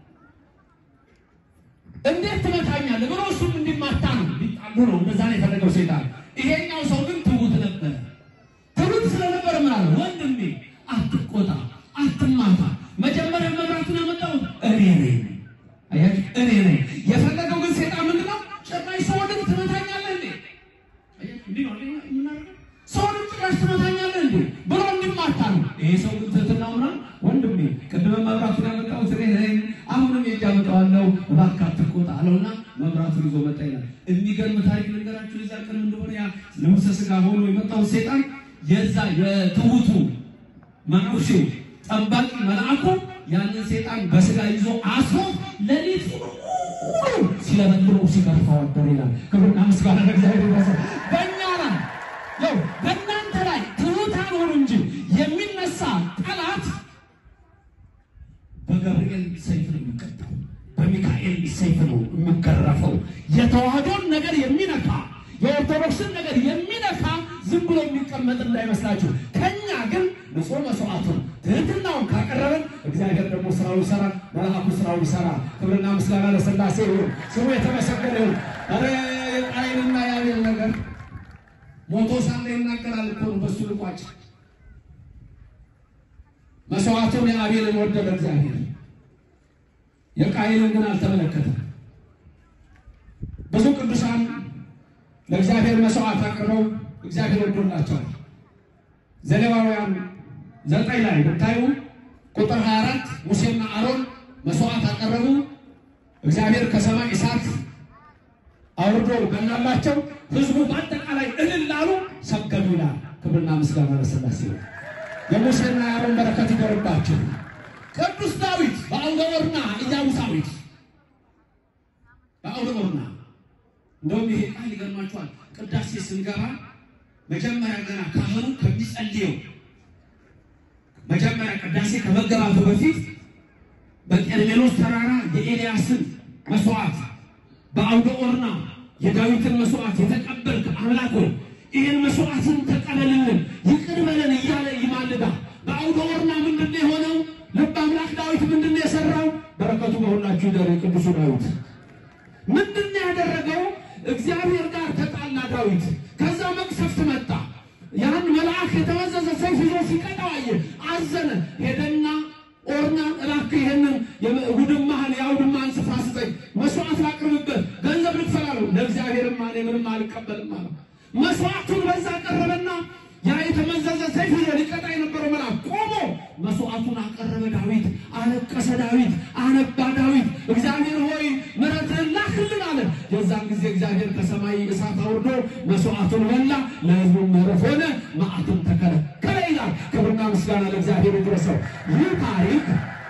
እንዴት ትመታኛለህ ብሎ እሱም እንዲማታ ነው ሊጣሉ ነው። እንደዛ ነው የፈለገው ሰይጣን። ይሄኛው ሰው ግን ትሁት ነበር። ትሁት ስለነበር ምን አለ? ወንድሜ አትቆጣ፣ አትማታ። መጀመሪያ መብራቱን ያመጣሁት እኔ ነኝ። አያችሁ፣ እኔ ነኝ። የፈለገው ግን ሰይጣን ምንድን ነው? ጭራሽ ሰውንም ትመታኛለህ እንዴ? አያችሁ፣ እንዲህ ነው አይደል የምናደርገው? ሰውንም ጭራሽ ትመታኛለህ እንዴ ብሎ እንዲማታ ነው። ይሄ ሰው ግን ትህትናው ምናምን ወንድሜ ቅድመ መብራቱን ያመጣሁት እኔ ነኝ፣ አሁንም የእጅ አመጣዋለሁ፣ እባክህ አትቆጣ አለውና መብራቱን ይዞ መጣ ይላል። የሚገርም ታሪክ ልንገራችሁ። የዛ ቀን እንደሆነ ያ ልብሰ ሥጋ ሆኖ የመጣው ሰይጣን የዛ የትሁቱ መነኩሴ ጠባቂ መልአኩ ያንን ሰይጣን በስጋ ይዞ አስሮ ሌሊት ሁሉ ሲለመልመው ሲገርፈው አደረ ይላል። ክብርና ምስጋና ለእግዚአብሔር ይመስገን። በእኛ ላይ ያው በእናንተ ላይ ትሑታን ሆኑ እንጂ የሚነሳ ጠላት በገብርኤል ሰይፍ ነው የሚቀጣው፣ በሚካኤል ሰይፍ ነው የሚገረፈው። የተዋህዶን ነገር የሚነካ የኦርቶዶክስን ነገር የሚነካ ዝም ብሎ የሚቀመጥ እንዳይመስላችሁ። ከኛ ግን ንጹሕ መስዋዕቱን ትህትናውን ካቀረበን እግዚአብሔር ደግሞ ስራውን ይሰራል፣ መልአኩ ስራውን ይሰራል። ክብርና ምስጋና ለሥላሴ ይሁን፣ ስሙ የተመሰገነ ይሁን። ኧረ የቃየንና የአቤል ነገር ሞቶ ሳለ ይናገራል እኮ ነው። በሱ ልቋጭ መስዋዕቱን የአቤልን ወደደ እግዚአብሔር፣ የቃየልን ግን አልተመለከተም። ብዙ ቅዱሳን ለእግዚአብሔር መስዋዕት አቅርበው እግዚአብሔር ወዶላቸዋል። ዘሌዋውያን ዘጠኝ ላይ ብታዩ ቁጥር 24 ሙሴና አሮን መስዋዕት አቀረቡ። እግዚአብሔር ከሰማይ እሳት አውርዶ በላላቸው። ህዝቡ በአጠቃላይ እልል አሉ፣ ሰገዱ ይላል። ክብርና ምስጋና ለሥላሴ ይሁን። የሙሴና የአሮን በረከት ይደርባቸው። ቅዱስ ዳዊት በአውደ ኦርና ኢያቡሳዊት በአውደ ኦርና እንደውም ይሄ ቃል ይገርማችኋል። ቅዳሴ ስንገባ መጀመሪያ ገና ካህኑ ከሚጸልየው መጀመሪያ ቅዳሴ ከመገባቱ በፊት በቀርሜሎስ ተራራ የኤልያስን መስዋዕት በአውደ ኦርና የዳዊትን መስዋዕት የተቀበልክ አምላክ ሆይ ይህን መስዋዕትን ተቀበልልን፣ ይቅር በለን እያለ ይማልዳል። በአውደ ኦርና ምንድን ነው የሆነው? ልብ አምላክ ዳዊት ምንድን ነው የሰራው? በረከቱ በሁላችሁ ይደር። ቅዱሱ ዳዊት ምንድን ነው ያደረገው? እግዚአብሔር ጋር ተጣላ ዳዊት። ከዛ መቅሰፍት መጣ። ያን መልአክ የተመዘዘ ሰይፍ ይዞ ሲቀጣው አየ፣ አዘነ። ሄደና ኦርናን አልቀበልም አለ። መስዋዕቱን በዛ ቀረበና ያ የተመዘዘ ሰይፍ ይዞ ሊቀጣ የነበረው መልአክ ቆሞ መስዋዕቱን አቀረበ። ዳዊት አለቀሰ። ዳዊት አነባ። ዳዊት እግዚአብሔር ሆይ ምሕረትህን ላክልን አለ። የዛን ጊዜ እግዚአብሔር ከሰማይ እሳት አውርዶ መስዋዕቱን በላ፣ ለሕዝቡ ምሕረት ሆነ፣ መዓቱን ተከለከለ ይላል። ክብርና ምስጋና ለእግዚአብሔር ይድረሰው። ይህ ታሪክ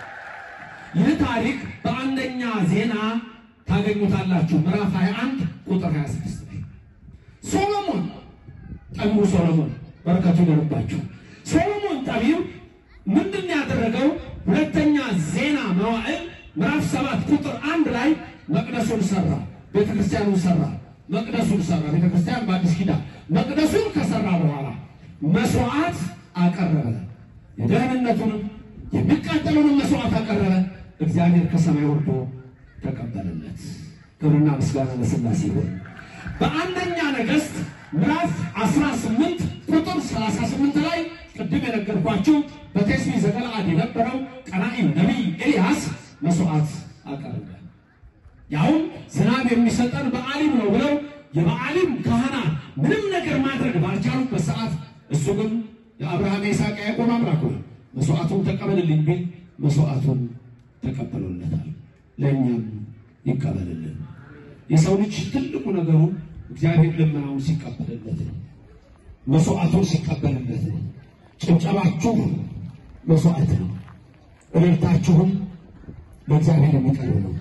ይህ ታሪክ በአንደኛ ዜና ታገኙታላችሁ ምዕራፍ 21 ቁጥር 26 ላይ ሶሎሞን ጠቢቡ ሶሎሞን በረከቱ ይደርባችሁ። ሶሎሞን ጠቢብ ምንድን ያደረገው? ሁለተኛ ዜና መዋዕል ምዕራፍ ሰባት ቁጥር አንድ ላይ መቅደሱን ሰራ፣ ቤተክርስቲያኑን ሰራ፣ መቅደሱን ሰራ። ቤተክርስቲያን በአዲስ ኪዳን መቅደሱን ከሰራ በኋላ መስዋዕት አቀረበ። የደህንነቱንም የሚቃጠሉንም መስዋዕት አቀረበ። እግዚአብሔር ከሰማይ ወርዶ ተቀበለለት። ክብርና ምስጋና ለሥላሴ ይሁን። በአንደኛ ነገሥት ምዕራፍ 18 ቁጥር 38 ላይ ቅድም የነገርኳችሁ በቴስቢ ዘገለዓድ የነበረው ቀናኢው ነቢይ ኤልያስ መስዋዕት አቀረበ። ያውም ዝናብ የሚሰጠን በዓሊም ነው ብለው የበዓሊም ካህናት ምንም ነገር ማድረግ ባልቻሉበት ሰዓት እሱ ግን የአብርሃም የይስሐቅ ያዕቆብ አምላክ ሆይ መስዋዕቱን ተቀበልልኝ ቢል መስዋዕቱን ተቀበሎለታል። ለእኛም ይቀበልልን። የሰው ልጅ ትልቁ ነገሩ እግዚአብሔር ልመናውን ሲቀበልለት ነው። መስዋዕቱን ሲቀበልለት ነው። ጭብጨባችሁ መስዋዕት ነው። እልልታችሁም ለእግዚአብሔር የሚቀርብ ነው።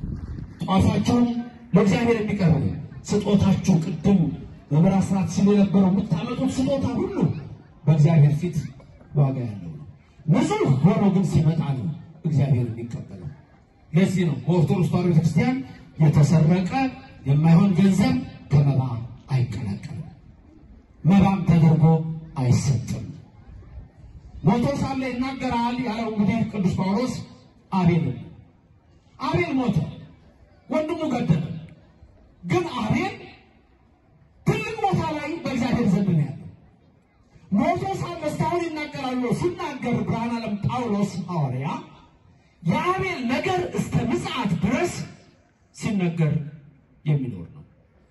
ጧፋችሁም ለእግዚአብሔር የሚቀርብ ነው። ስጦታችሁ ቅድም በምዕራፍ አስራት ሲሉ የነበረው የምታመጡት ስጦታ ሁሉ በእግዚአብሔር ፊት ዋጋ ያለው ነው። ንጹሕ ሆኖ ግን ሲመጣ ነው እግዚአብሔር የሚቀበለው። ለዚህ ነው በኦርቶዶክስ ተዋሕዶ ቤተክርስቲያን የተሰረቀ የማይሆን ገንዘብ ከመባ አይቀላቀልም፣ መባም ተደርጎ አይሰጥም። ሞቶ ሳለ ይናገራል ያለው እንግዲህ ቅዱስ ጳውሎስ አቤል አቤል ሞተ፣ ወንድሙ ገደለ። ግን አቤል ትልቅ ቦታ ላይ በእግዚአብሔር ዘንድ ነው ያለው። ሞቶ ሳለ እስካሁን ይናገራል ብሎ ሲናገር ብርሃነ ዓለም ጳውሎስ ሐዋርያ የአቤል ነገር እስከ ምጽአት ድረስ ሲነገር የሚኖር ነው።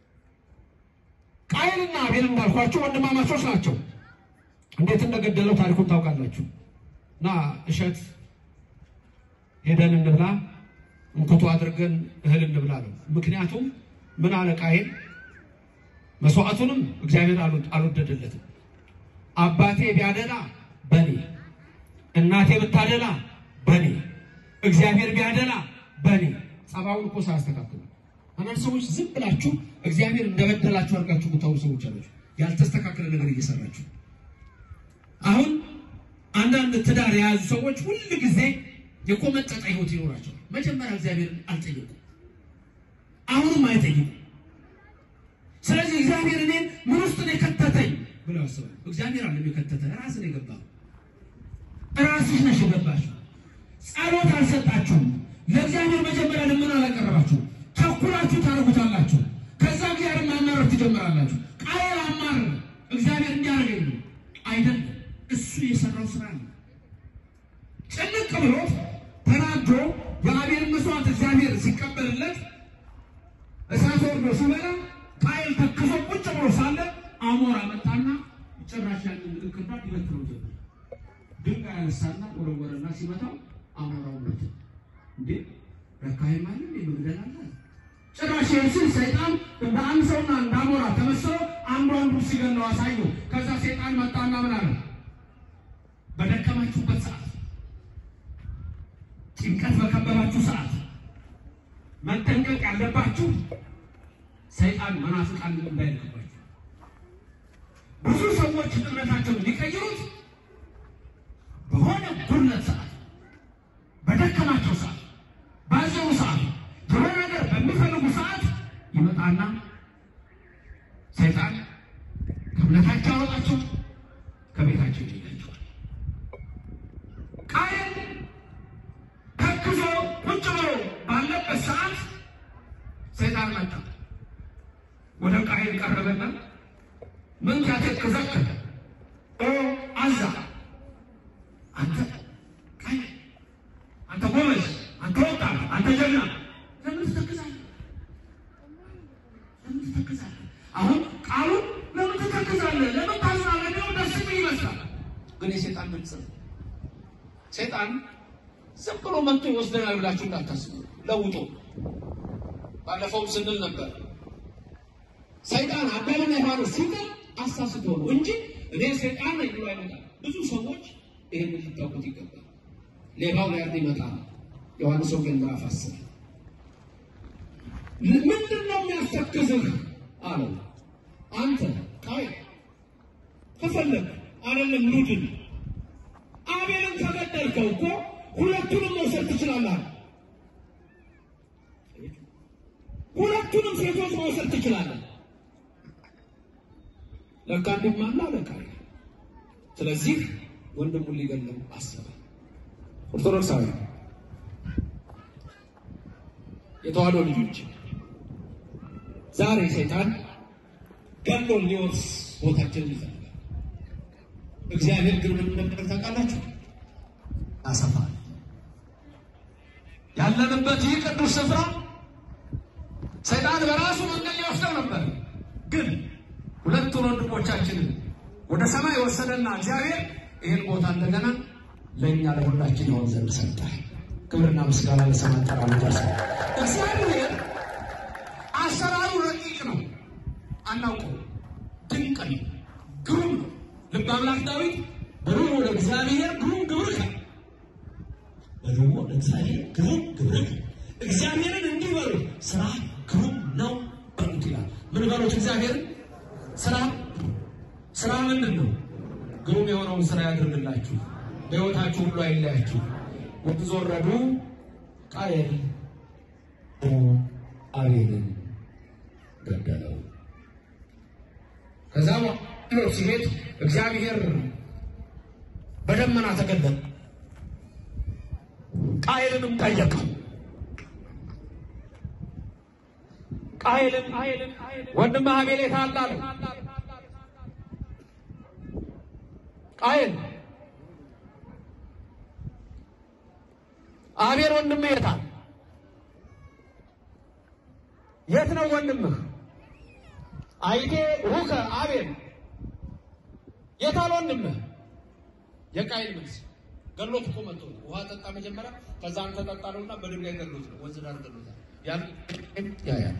ቃየልና አቤል እንዳልኳቸው ወንድማማቾች ናቸው። እንዴት እንደገደለው ታሪኩን ታውቃላችሁ። እና እሸት ሄደን እንብላ እንኩቶ አድርገን እህል እንብላ ነው። ምክንያቱም ምን አለ ቃየል መስዋዕቱንም እግዚአብሔር አልወደደለትም። አባቴ ቢያደላ በኔ እናቴ ብታደላ በኔ እግዚአብሔር ቢያደላ በኔ ጸባውን እኮ ሳያስተካክሉ አንዳንድ ሰዎች ዝም ብላችሁ እግዚአብሔር እንደበደላችሁ አድርጋችሁ የምታወሩ ሰዎች አላችሁ። ያልተስተካከለ ነገር እየሰራችሁ አሁን አንዳንድ ትዳር የያዙ ሰዎች ሁል ጊዜ የቆመጠጠ ሕይወት ይኖራቸዋል። መጀመሪያ እግዚአብሔርን አልጠየቁም፣ አሁንም አይጠይቁም። ስለዚህ እግዚአብሔር እኔን ምን ውስጥ ነው የከተተኝ ብለው ያስባሉ። እግዚአብሔር አለም የከተተ ራስን የገባው ራስሽ ነሽ የገባሽ። ጸሎት አልሰጣችሁም። ለእግዚአብሔር መጀመሪያ ልመና አላቀረባችሁ። ቸኩላችሁ ታደርጉታላችሁ። ከዛ እግዚአብሔር ማማረር ትጀምራላችሁ። ቃየል አማር እግዚአብሔር እንዲያደርገኝ ነው አይደለም። እሱ የሰራው ስራ ነው። ጭንቅ ብሎት ተናዶ የአቤል መስዋዕት እግዚአብሔር ሲቀበልለት እሳት ወርዶ ሲበላ ቃየል ተክዞ ቁጭ ብሎ ሳለ አሞራ መጣና ጭራሽ ያንን እንክርዳድ ይበትነው ጀመር። ድንጋይ ያነሳና ወረወረና ሲመታው አሞራው ሞተ። እንዴ ረካይ ማለት መግደል አለ። ጭራሽ ይህን ሰይጣን እንደ አንድ ሰውና እንደ አሞራ ተመስሎ አንዱ አንዱ ሲገለው አሳየው። ከዛ ሰይጣን መጣና ምን አለ? በደከማችሁበት ሰዓት፣ ጭንቀት በከበባችሁ ሰዓት መጠንቀቅ ያለባችሁ ሰይጣን መናፍቃን እንዳይልክባችሁ። ብዙ ሰዎች እምነታቸውን ሊቀይሩት በሆነ ጉድለት ሰዓት፣ በደከማቸው ሰዓት፣ ባዘኑ ሰዓት፣ የሆነ ነገር በሚፈልጉ ሰዓት ይመጣና ሰይጣን ከእምነታቸው ያወጣቸው፣ ከቤታቸው ይለያቸዋል። ቃየል ተክዞ ቁጭ ብሎ ባለበት ሰዓት ሰይጣን መጣ። ወደ ቃየል ቀረበና ምን ያተክዘክ ኦ አዛ አንተ ቃየል አንተ ጎበዝ፣ አንተ ወጣት፣ አንተ ጀግና ለምን ትተክዛለህ? ለምን ትተክዛለህ? አሁን ሰይጣን ዝም ብሎ መጥቶ ይወስደናል ብላችሁ እንዳታስቡ። ለውጦ ባለፈውም ስንል ነበር ሰይጣን አዳምና ሔዋንን ሲጥል አሳስቶ ነው እንጂ እኔ ሰይጣን ነኝ ብሎ አይመጣም። ብዙ ሰዎች ይህንን ሊታወቁት ይገባል። ሌባው ሊያርድ ይመጣል። ዮሐንስ ወንጌል ምዕራፍ አስር ምንድን ነው የሚያስተክዝህ አለው። አንተ ቃይ ከፈለግ አይደለም ሉድን አቤልን ከገደልከው እኮ ሁለቱንም መውሰድ ትችላለህ። ሁለቱንም ሴቶች መውሰድ ትችላለህ። ለካ እንዲማና ለካ ስለዚህ ወንድሙን ሊገለው አሰበ። ኦርቶዶክሳዊ የተዋህዶ ልጆች ዛሬ ሰይጣን ገሎን ሊወርስ ቦታችንን ይፈልጋል። እግዚአብሔር ግን ምን እንደሚያደርግ ታውቃላችሁ? ያሰፋል። ያለንበት ይህ ቅዱስ ስፍራ ሰይጣን በራሱ መንገድ ሊወስደው ነበር፣ ግን ሁለቱን ወንድሞቻችንን ወደ ሰማይ ወሰደና እግዚአብሔር ይህን ቦታ እንደገና ለእኛ ለሁላችን ይሆን ዘንድ ሰጠ። ክብርና ምስጋና ለሰማይ ጠራ ደርሰ እግዚአብሔር አሰራሩ ረቂቅ ነው፣ አናውቀው፣ ድንቅ ነው፣ ግሩም ነው። ልበ አምላክ ዳዊት በደሞ ለእግዚአብሔር ግሩም ግብርከ በደሞ ለእግዚአብሔር ግሩም ግብርከ እግዚአብሔርን እንዲህ በሉ ስራ ግሩም ነው በሉት ይላል። ምን በሉት እግዚአብሔርን ስራ ስራ ምንድን ነው? ግሩም የሆነውን ስራ ያድርግላችሁ፣ በሕይወታችሁ ሁሉ አይለያችሁ። ወንዝ ወረዱ፣ ቃየል አቤልን ገደለው። ከዛ ብሎ ሲሄድ እግዚአብሔር በደመና ተገለጠ። ቃየልንም ጠየቀው። ቃየልን ወንድምህ አቤል የት አለ አለው። ቃየል አቤል ወንድምህ የት አለ? የት ነው ወንድምህ? አይቴ ሩከ አቤል የት አለ ወንድምህ? የቃየል መልስ ገሎት እኮ መጥቶ ነው። ውሃ ጠጣ መጀመሪያ፣ ከዛ አንተ ጠጣ ነውና በድንጋይ ገሎት ነው። ወንዝ ዳር ገሎታል። ያን ያ ያ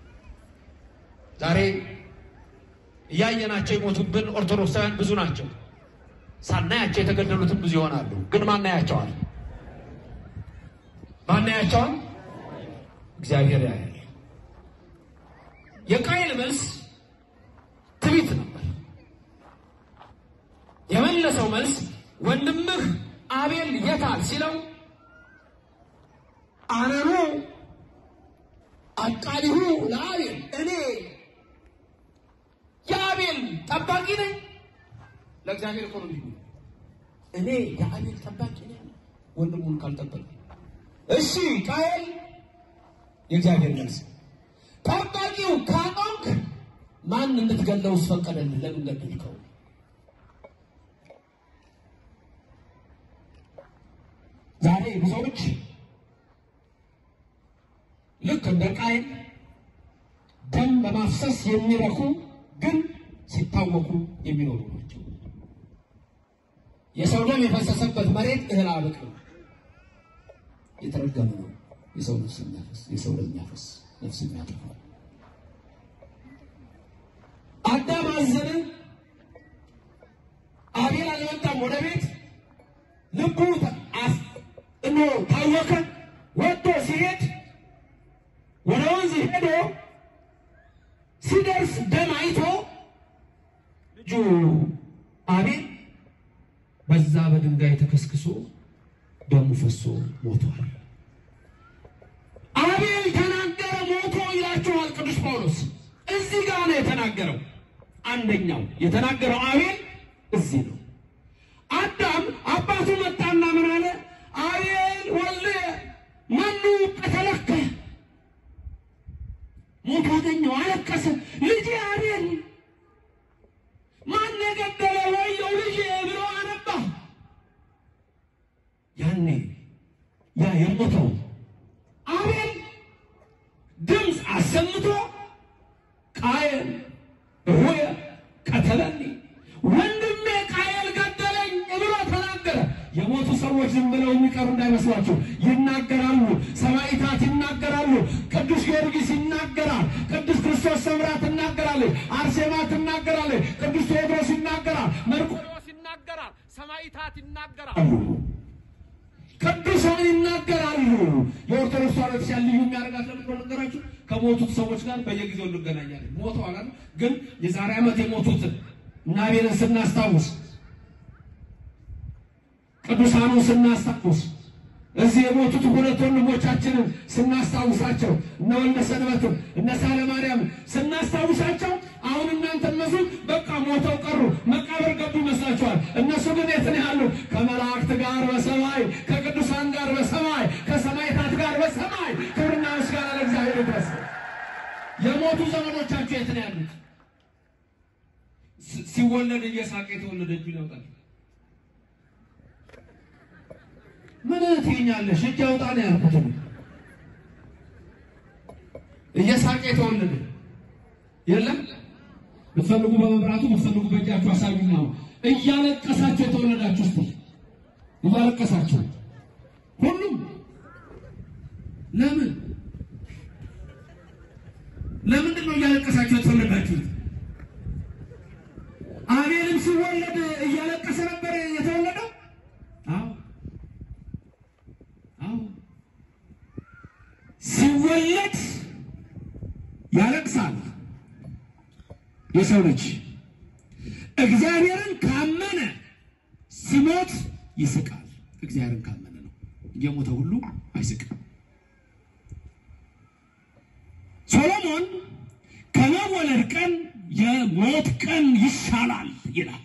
ዛሬ እያየናቸው የሞቱብን ኦርቶዶክሳውያን ብዙ ናቸው። ሳናያቸው የተገደሉትም ብዙ ይሆናሉ። ግን ማናያቸዋል? ማናያቸዋል? እግዚአብሔር ያያል። የቃየል መልስ ትዕቢት ነበር። የመለሰው መልስ ወንድምህ አቤል የታል ሲለው አነኑ አቃሊሁ ለአቤል እኔ የአቤል ጠባቂ ነኝ። ለእግዚአብሔር እኮ ነው የሚሉ እኔ የአቤል ጠባቂ ነኝ ወንድሙን ካልጠበቅ። እሺ ቃየል የእግዚአብሔር መልስ ጠባቂው ካቆምክ ማን እንድትገለው ስፈቀደልህ? ለምን ገደልከው? ዛሬ ብዙዎች ልክ እንደ ቃየል ደም በማፍሰስ የሚረኩ ግን ሲታወቁ የሚኖሩ ናቸው። የሰው ደም የፈሰሰበት መሬት እህል አያበቅልም። የተረገመ ነው። የሰው ነፍስ የሚያፈስ የሰው ደም የሚያፈስ ነፍስ የሚያጠፋ አዳም አዘነ። አቤል አልመጣም ወደ ቤት ልቡ እኖ ታወከ። ወጥቶ ሲሄድ ወደ ወንዝ ሄዶ ሲደርስ ደም አይቶ ልጁ አቤል በዛ በድንጋይ ተከስክሶ ደሙ ፈሶ ሞቷል። አቤል ተናገረ ሞቶ ይላችኋል ቅዱስ ጳውሎስ። እዚህ ጋር ነው የተናገረው። አንደኛው የተናገረው አቤል እዚህ ነው። አዳም አባቱ መጣና ምን አለ? አቤል ወልድየ መኑ ቀተለከ ሞቶ አገኘው፣ አለቀሰ። ልጄ አቤል ማን የገደለ ወየው ልጄ ብሎ አነባ። ያኔ ያ የሞተው አቤል ድምፅ አሰምቶ ቃየል ሆየ ቀተለኒ ወንድሜ ቃየል ገደለኝ ብሎ ተናገረ። የሞቱ ሰዎች ዝም ብለው የሚቀሩ እንዳይመስሏቸው ይናገራሉ። ሰማዕታት ይናገራሉ። ቅዱስ ጊዮርጊስ ይናገራል። ቅዱስ ክርስቶስ ሰምራ ትናገራለች። አርሴማ ትናገራለች። ቅዱስ ቴዎድሮስ ይናገራል። መርቆሬዎስ ይናገራል። ሰማዕታት ይናገራሉ። ቅዱሳን ይናገራሉ። የኦርቶዶክስ ተዋሕዶ ቤተክርስቲያን ልዩ የሚያደርጋት ለምንድን ነው ነገራችሁ? ከሞቱት ሰዎች ጋር በየጊዜው እንገናኛለን። ሞተዋል አይደል? ግን የዛሬ ዓመት የሞቱትን እና አቤልን ስናስታውስ ቅዱሳኑን ስናስታውስ እዚህ የሞቱት ሁለት ወንድሞቻችንን ስናስታውሳቸው እነ ወልደ ሰንበትን እነ ሳለ ማርያም ስናስታውሳቸው አሁን እናንተ እነሱ በቃ ሞተው ቀሩ፣ መቃብር ገቡ ይመስላችኋል። እነሱ ግን የት ነው ያሉ? ከመላእክት ጋር በሰማይ ከቅዱሳን ጋር በሰማይ ከሰማዕታት ጋር በሰማይ ክብርና ምስጋና ለእግዚአብሔር ይድረስ። የሞቱ ዘመዶቻችሁ የት ነው ያሉት? ሲ- ሲወለድ እየሳቀ የተወለደ እጁን ያውጣል። ምን ትይኛለሽ? እጅ አውጣ ነው ያልኩት። እኔ። እየሳቀ የተወለደ የለም። ብትፈልጉ በመብራቱ ብትፈልጉ በእጃችሁ አሳዩኝ ነው። እያለቀሳችሁ የተወለዳችሁ እስቲ እያለቀሳችሁ ሁሉም ለምን ለምንድን ነው እያለቀሳችሁ የተወለዳችሁት? አቤልም ሲወለድ እያለቀሰ ነበር የተወለደው። አዎ አዎ፣ ሲወለድ ያለቅሳል የሰው ልጅ። እግዚአብሔርን ካመነ ሲሞት ይስቃል። እግዚአብሔርን ካመነ ነው። የሞተ ሁሉ አይስቅም። ሶሎሞን ከመወለድ ቀን የሞት ቀን ይሻላል ይላል።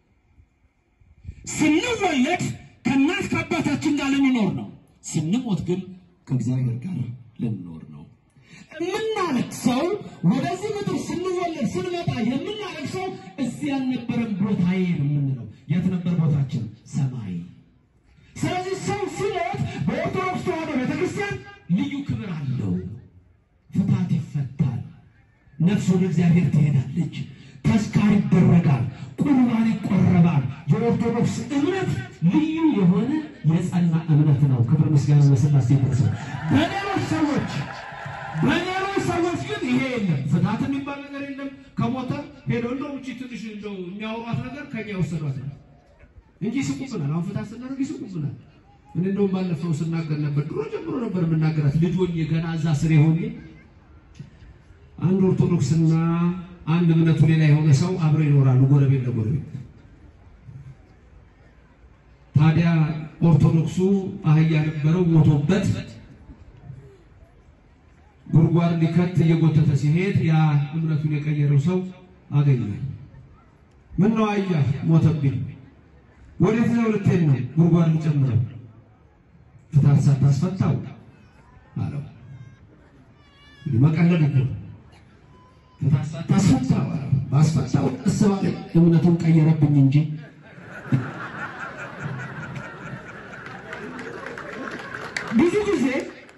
ስንወለድ ከእናት ከአባታችን ጋር ልንኖር ነው። ስንሞት ግን ከእግዚአብሔር ጋር ልንኖር ነው። የምናለቅሰው ወደዚህ ምድር ስንወለድ ስንመጣ የምናለቅሰው እዚህ ያልነበረን ቦታዬ ነው የምንለው። የት ነበር ቦታችን? ሰማይ። ስለዚህ ሰው ሲሞት በኦርቶዶክስ ተዋሕዶ ቤተክርስቲያን ልዩ ክብር አለው። ፍታት ይፈታል። ነፍስ ወደ እግዚአብሔር ትሄዳለች። ተስካር ይደረጋል። ቁርባን ይቆረባል። የኦርቶዶክስ እምነት ልዩ የሆነ የጸና እምነት ነው። ክብር ምስጋና ለሥላሴ ይድረስ። በሌሎች ሰዎች በሌሎች ሰዎች ግን ይሄ የለም። ፍታት የሚባል ነገር የለም። ከሞተ ሄዶ እንደው እቺ ትንሽ እንደው የሚያወሯት ነገር ከኛ የወሰዷት ነው እንጂ ይስቁብናል። አሁን ፍታት ስናደርግ ይስቁብናል። እኔ እንደውም ባለፈው ስናገር ነበር። ድሮ ጀምሮ ነበር የምናገራት ልጅ ሆኜ ገና እዛ ስሬ ሆኜ አንድ ኦርቶዶክስና አንድ እምነቱ ሌላ የሆነ ሰው አብረው ይኖራሉ፣ ጎረቤት ለጎረቤት። ታዲያ ኦርቶዶክሱ አህያ ነበረው ሞቶበት ጉድጓድ ሊከት እየጎተተ ሲሄድ ያ እምነቱን የቀየረው ሰው አገኘ። ምን ነው አህያ ሞተብኝ፣ ወዴት ነው ልትሄድ ነው? ጉድጓድ ልጨምረው፣ ፍታት ሳታስፈታው አለው። እንግዲህ መቀለድ እኮ ነው። ፍታት ሳታስፈታው አለው። ባስፈታው ቀስ ባለ እምነቱን ቀየረብኝ እንጂ ብዙ ጊዜ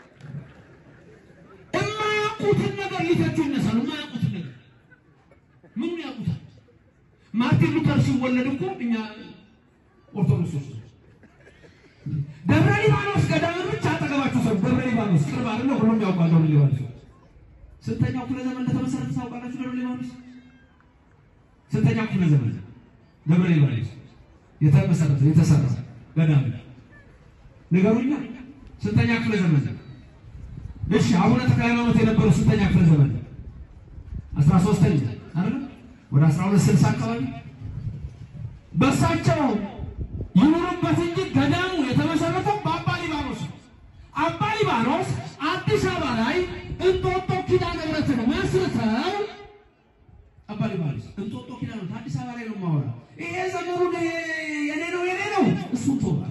የማያውቁትን ነገር ሊተቹ ይነሳሉ። የማያውቁትን ነገር ምን ያውቁታል? ማርቲን ሉተር ሲወለድ እኮ እኛ ኦርቶዶክሶች ነን። ደብረ ሊባኖስ ገዳም ብቻ አጠገባችሁ ሰው ደብረ ሊባኖስ ቅርብ አይደለ? ሁሉም ያውቃል። ደብረ ሊባኖስ ስንተኛው ክፍለ ዘመን እንደተመሰረተ ታውቃላችሁ? ደብረ ሊባኖስ ስንተኛው ክፍለ ዘመን ደብረ ሊባኖስ የተመሰረተ የተሰራ ገዳም ንገሩኛ። ስንተኛ ክፍለ ዘመን? እሺ አቡነ ተክለ ሃይማኖት የነበረው ስንተኛ ክፍለ ዘመን? አስራ ሶስተኛ አይደል? ወደ አስራ ሁለት ስልሳ አካባቢ በእሳቸው ይኑሩበት እንጂ ገዳሙ የተመሰረተው በአባ ሊባኖስ ነው። አባ ሊባኖስ አዲስ አበባ ላይ እንጦጦ ኪዳነ ምሕረትን መስርተው አባ ሊባኖስ እንጦጦ ኪዳነ ምሕረት አዲስ አበባ ላይ ነው የማወራው። ይሄ ዘመኑ የኔ ነው የኔ ነው እሱ ተወራል።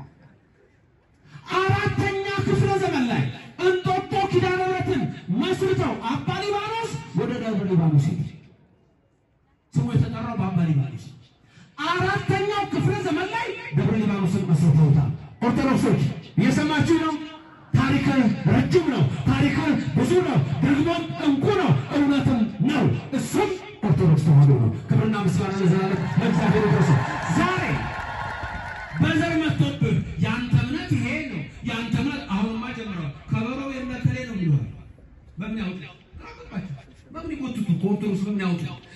አራተኛ ክፍለ ዘመን ላይ እንጦጦ ኪዳነ ምሕረትን መስርተው አባ ሊባኖስ ወደ ደብረ ሊባኖስ ሄደ። ስሙ የተጠራው በአባ ሊባኖስ። አራተኛው ክፍለ ዘመን ላይ ደብረ ሊባኖስን መስርተውታል። ኦርቶዶክሶች እየሰማችሁ ነው። ታሪክ ረጅም ነው። ታሪክ ብዙ ነው። ደግሞም እንቁ ነው። እውነትም ነው። እሱም ኦርቶዶክስ ተዋሕዶ ነው። ክብርና ምስጋና ለዘላለም ለእግዚአብሔር ይድረስ። ዛሬ በዘር መጥቶብህ ያንተ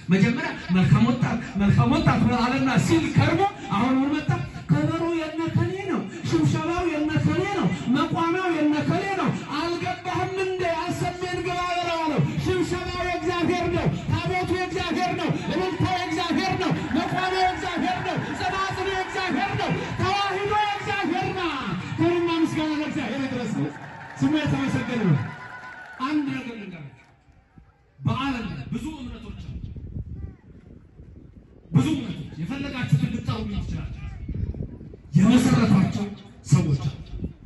መጀመሪያ መልካም ወጣት መልካም ወጣት አለና ሲል ከርሞ አሁን ምን መጣ? ከበሮ የነከሌ ነው፣ ሽብሸባው የነከሌ ነው፣ መቋሚያው የነከሌ ነው። አልገባህም እንደ አሰሜን ግባ በለው አለው። ሽብሸባው የእግዚአብሔር ነው፣ ታቦቱ የእግዚአብሔር ነው፣ እልልታው የእግዚአብሔር ነው፣ መቋሚያው የእግዚአብሔር ነው፣ ጸናጽሉ የእግዚአብሔር ነው፣ ተዋሂዶ የእግዚአብሔር ናት። ክብርና ምስጋና ለእግዚአብሔር ይድረስ። ስሙ የተመሰገነ ነው። አንድ ነገር ልንገራችሁ። በዓለም ላይ ብዙ እምነቶች አሉ። ብዙ እምነቶች የፈለጋችሁትን ልታሩ ትችላላችሁ። የመሰረቷቸው ሰዎች አሉ።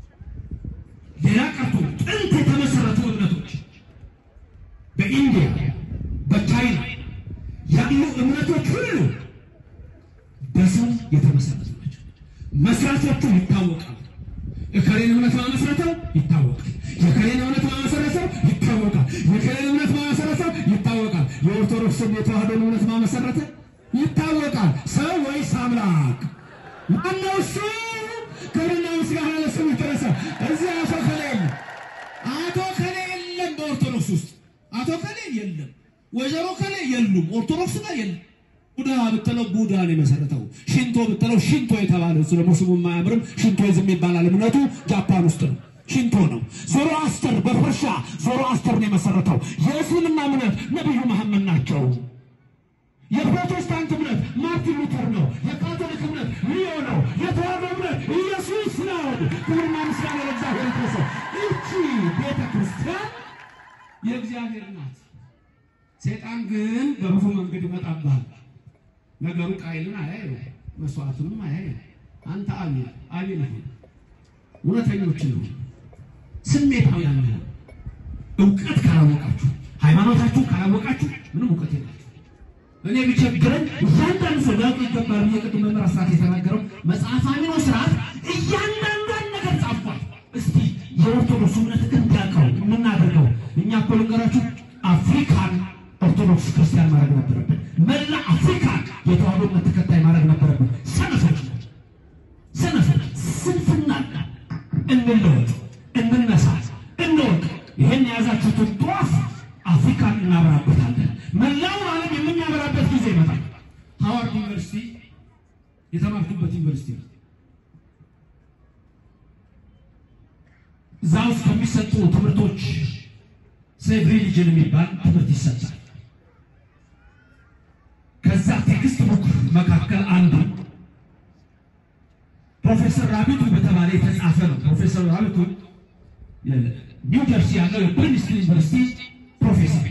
ሌላ ቀርቶ ጥንት የተመሰረቱ እምነቶች በኢንዲያ በቻይና ያሉ እምነቶች ሁሉ በሰው የተመሰረቱ ናቸው። መስራቾቹ ይታወቃሉ። የከሌን እምነት ማመሰረተው ይታወቃል። የከሌን እምነት ማመሰረተው ይታወቃል። የከሌን እምነት ማመሰረተው ይታወቃል። የኦርቶዶክስን የተዋህዶን እምነት ማመሰረተ ይታወቃል። ሰው ወይስ አምላክ? ማነው እሱ? ክብርና ምስጋና ለስሙ ይድረስ። እዚህ አቶ ከሌ የለም፣ አቶ ከሌ የለም። በኦርቶዶክስ ውስጥ አቶ ከሌ የለም፣ ወይዘሮ ከሌ የሉም። ኦርቶዶክስ ጋር የለም። ቡዳ ብትለው ቡዳ ነው የመሰረተው። ሽንቶ ብትለው ሽንቶ የተባለ እሱ ደግሞ ስሙ የማያምርም ሽንቶይዝም ይባላል። እምነቱ ጃፓን ውስጥ ነው። ሽንቶ ነው። ዞሮ አስተር በፐርሻ ዞሮ አስተር ነው የመሰረተው። የእስልምና እምነት ነቢዩ መሐመድ ናቸው። የፕሮቴስታንት እምነት ማርቲን ሉተር ነው። የካቶሊክ እምነት ሊዮ ነው። የተዋህዶ እምነት ኢየሱስ ነው። ክብርና ምስጋና ለእግዚአብሔር ይድረስ። ይቺ ቤተ ክርስቲያን የእግዚአብሔር ናት። ሴጣን ግን በብዙ መንገድ ይመጣብሃል። ነገሩ ቃይልን አያዩ መስዋዕቱንም አያዩ። አንተ አቤል አቤል ሁን፣ እውነተኞች ነው፣ ስሜታውያን ነው። እውቀት ካላወቃችሁ፣ ሃይማኖታችሁ ካላወቃችሁ ምንም እውቀት የላችሁ። እኔ ቢቸግረን እያንዳንዱ ሰው ሊያውቅ ይገባል ብዬ ቅድም መምህር አስራት የተናገረው መጽሐፍ አሚኖ ስርዓት እያንዳንዷን ነገር ጻፏል። እስቲ የኦርቶዶክስ እምነት እንዲያውቀው የምናደርገው እኛ እኮ ልንገራችሁ አፍሪካን ኦርቶዶክስ ክርስቲያን ማድረግ ነበረብን። መላ አፍሪካን የተዋህዶ እምነት ተከታይ ማድረግ ነበረብን። ሰነፎች ሰነፎች፣ ስንፍና እንለወጥ፣ እንነሳ፣ እንወቅ። ይህን የያዛችሁትን ጧፍ አፍሪካን እናበራበታለን። መላውን ዓለም የምናበራበት ጊዜ ይመጣል። ሃዋርድ ዩኒቨርሲቲ የተማርኩበት ዩኒቨርሲቲ ነው። እዛ ውስጥ ከሚሰጡ ትምህርቶች ሴቭ ሪሊጅን የሚባል ትምህርት ይሰጣል። ከዛ ቴክስት ቡክ መካከል አንዱ ፕሮፌሰር ራቢቱ በተባለ የተጻፈ ነው። ፕሮፌሰር ራቢቱ ኒው ጀርሲ ያለው የፕሪንስተን ዩኒቨርሲቲ ፕሮፌሰር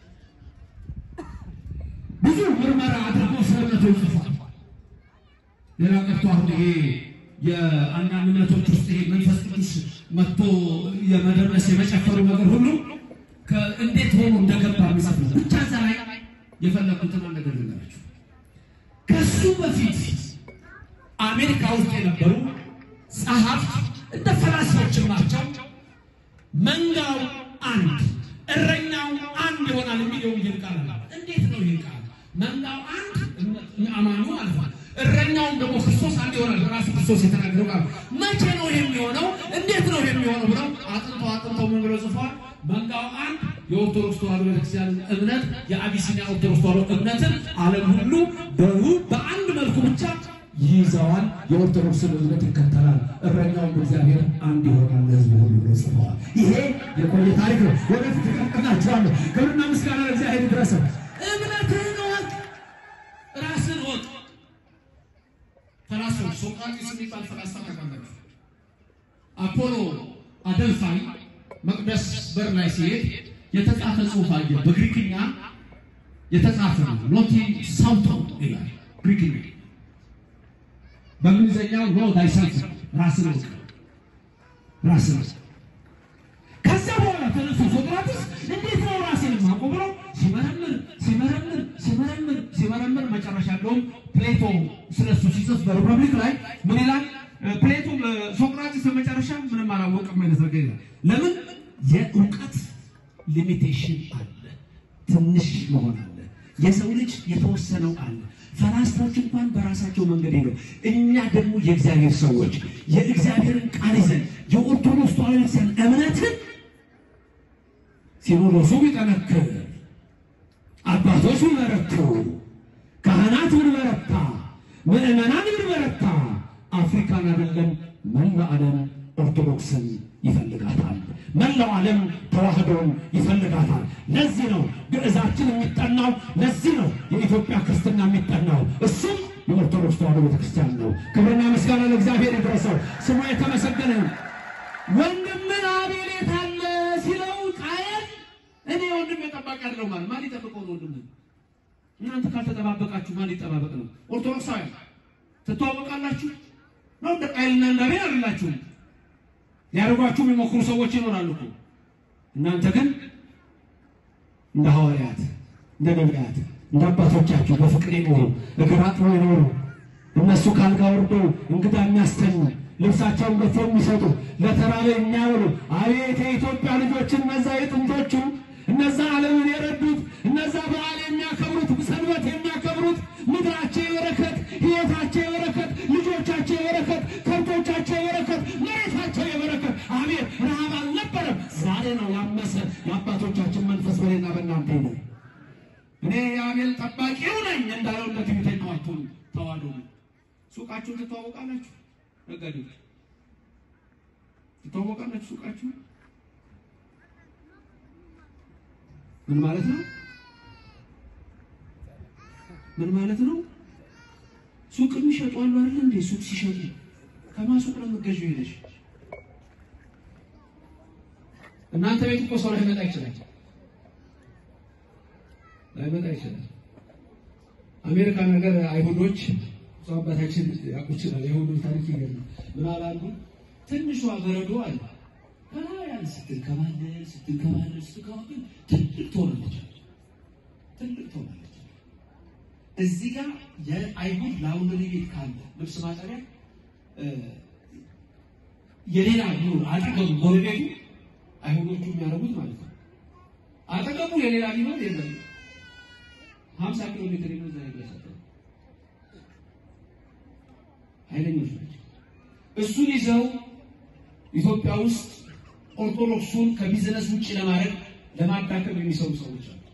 ብዙ ምርመራ አድርጎ ስለ እምነቶች ጽፏል። ሌላ ቀርቶ አሁን ይሄ የአንዳንድ እምነቶች ውስጥ ይሄ መንፈስ ቅዱስ መጥቶ የመደረስ የመጨፈሩ ነገር ሁሉ እንዴት ሆኖ እንደገባ የሚጽፍ ነው። ብቻ እዛ ላይ የፈለኩትን አንድ ነገር ልንገራችሁ። ከሱ በፊት አሜሪካ ውስጥ የነበሩ ጸሐፍት እንደ ፈላስፎችም ናቸው። መንጋው አንድ እረኛው አንድ ይሆናል የሚል የወንጌል ቃል አለ። እንዴት ነው ይህ ቃል? መንጋው አንድ አማኙ አልፏል። እረኛውም ደግሞ ክርስቶስ አንድ ይሆናል። ራሱ ክርስቶስ የተናገረው ቃል መቼ ነው የሚሆነው? እንዴት ነው የሚሆነው ብለው አጥንተው አጥንተው ምን ብለው ጽፈዋል? መንጋው አንድ የኦርቶዶክስ ተዋሕዶ ቤተክርስቲያን እምነት የአቢሲኒያ ኦርቶዶክስ ተዋሕዶ እምነትን ዓለም ሁሉ በሩ በአንድ መልኩ ብቻ ይይዘዋል። የኦርቶዶክስን እምነት ይከተላል። እረኛውም እግዚአብሔር አንድ ይሆናል ለሕዝቡ ሁሉ ብለው ጽፈዋል። ይሄ የቆየ ታሪክ ነው። ወደፊት እቀጥላችኋለሁ። ክብርና ምስጋና ለእግዚአብሔር ይድረሰው። እምነትህን እወቅ፣ ራስን እወቅ። ፈላስፎች ሶቅራጢስ የሚባል ፈላስፋ ታውቃላችሁ። አፖሎ አደልፋይ መቅደስ በር ላይ ሲሄድ የተጻፈ ጽሑፍ አየ። በግሪክኛ የተጻፈ ነው። ኖቲ ሳውቶ ይላል ግሪክኛ። በእንግሊዝኛው ኖ ታይሰልፍ ራስን እወቅ፣ ራስን እወቅ። ከዛ በኋላ ተነሱ ሶቅራጥስ እንዴት ነው ራሴን የማውቀው ብሎ ሲመረምር ሲመረምር ሲመረምር ሲመረምር መጨረሻ እንደውም ፕሌቶ ስለሱ ሲጽፍ በሪፐብሊክ ላይ ምን ይላል? ፕሌቶ ሶቅራጥስ በመጨረሻ ምንም አላወቅም አይነት ነገር ይላል። ለምን የእውቀት ሊሚቴሽን አለ፣ ትንሽ መሆን አለ። የሰው ልጅ የተወሰነው አለ። ፈላስፎች እንኳን በራሳቸው መንገድ ሄደው፣ እኛ ደግሞ የእግዚአብሔር ሰዎች የእግዚአብሔርን ቃል ይዘን የኦርቶዶክስ ተዋሕዶ ቤተክርስቲያን እምነትን ሲኖዶሱ ቢጠነክር አባቶች ቢመረክሩ ምዕመናን ብንበረታ አፍሪካን አይደለም መላ ዓለም ኦርቶዶክስን ይፈልጋታል። መላው ዓለም ተዋህዶን ይፈልጋታል። ለዚህ ነው ግዕዛችን የሚጠናው፣ ለዚህ ነው የኢትዮጵያ ክርስትና የሚጠናው። እሱም የኦርቶዶክስ ተዋህዶ ቤተክርስቲያን ነው። ክብርና ምስጋና ለእግዚአብሔር ይድረሰው፣ ስሙ የተመሰገነ ይሁን። ወንድምን አቤል የት አለ ሲለው ቃየል እኔ ወንድም የጠባቂ አይደለሁ ማለት ማን ይጠብቀው ነው? ወንድም እናንተ ካልተጠባበቃችሁ ማን ይጠባበቅ ነው? ኦርቶዶክሳውያን ትተዋወቃላችሁ ነው? እንደ ቃየልና እንደ አቤል አይደላችሁም። ሊያደርጓችሁ የሚሞክሩ ሰዎች ይኖራሉ እኮ። እናንተ ግን እንደ ሐዋርያት እንደ ነቢያት እንደ አባቶቻችሁ በፍቅር የኖሩ እግር አጥበው የኖሩ እነሱ ካልጋ ወርዶ እንግዳ የሚያስተኙ ልብሳቸውን ገፎ የሚሰጡ ለተራበ የሚያውሉ አቤት የኢትዮጵያ ልጆች እነዛ የጥንቶቹ እነዛ ዓለምን የረዱት እነዛ በዓል የሚያከብሩት ሰንበት የሚያከብሩት ምድራቸው የበረከት ሕይወታቸው የበረከት ልጆቻቸው የበረከት ከብቶቻቸው የበረከት መሬታቸው የበረከት አቤት ረሃብ አልነበረም። ዛሬ ነው ያመሰ የአባቶቻችን መንፈስ በሌና በእናንተ ነው። እኔ የአቤል ጠባቂው ነኝ እንዳለው እንደ ትዕቢተኛው አትሁኑ፣ ተዋህዶ ሱቃችሁን ትተዋወቃላችሁ። ነጋዴዎች ትተዋወቃላችሁ ሱቃችሁ ምን ማለት ነው? ምን ማለት ነው? ሱቅ የሚሸጡ አሉ አይደል እንዴ? ሱቅ ሲሸጡ ከማን ሱቅ ነው የምትገዢው ሄደሽ? እናንተ ቤት እኮ ሰው ላይመጣ ይችላል፣ ላይመጣ ይችላል። አሜሪካን ነገር አይሁዶች ሰው አባታችን ያውቁ ይችላል። የሁሉም ታሪክ ይገርማል። ምን አላሉ? ትንሿ በረዶ አለ ከላያን ስትንከባለል ስትንከባለል ስትንከባለል ትልቅ ትሆናለች፣ ትልቅ ትሆናለች። እዚህ ጋር የአይሁድ ላውንደሪ ቤት ካለ ልብስ ማጠቢያ የሌላ ቢሆን አጠገቡ ጎረቤቱ አይሁዶቹ የሚያደርጉት ማለት ነው። አጠገቡ የሌላ ቢሆን የለም ሀምሳ ኪሎ ሜትር የሚዛ ይደርሳል። ኃይለኞች ናቸው። እሱን ይዘው ኢትዮጵያ ውስጥ ኦርቶዶክሱን ከቢዝነስ ውጭ ለማድረግ ለማዳከም የሚሰሩ ሰዎች አሉ።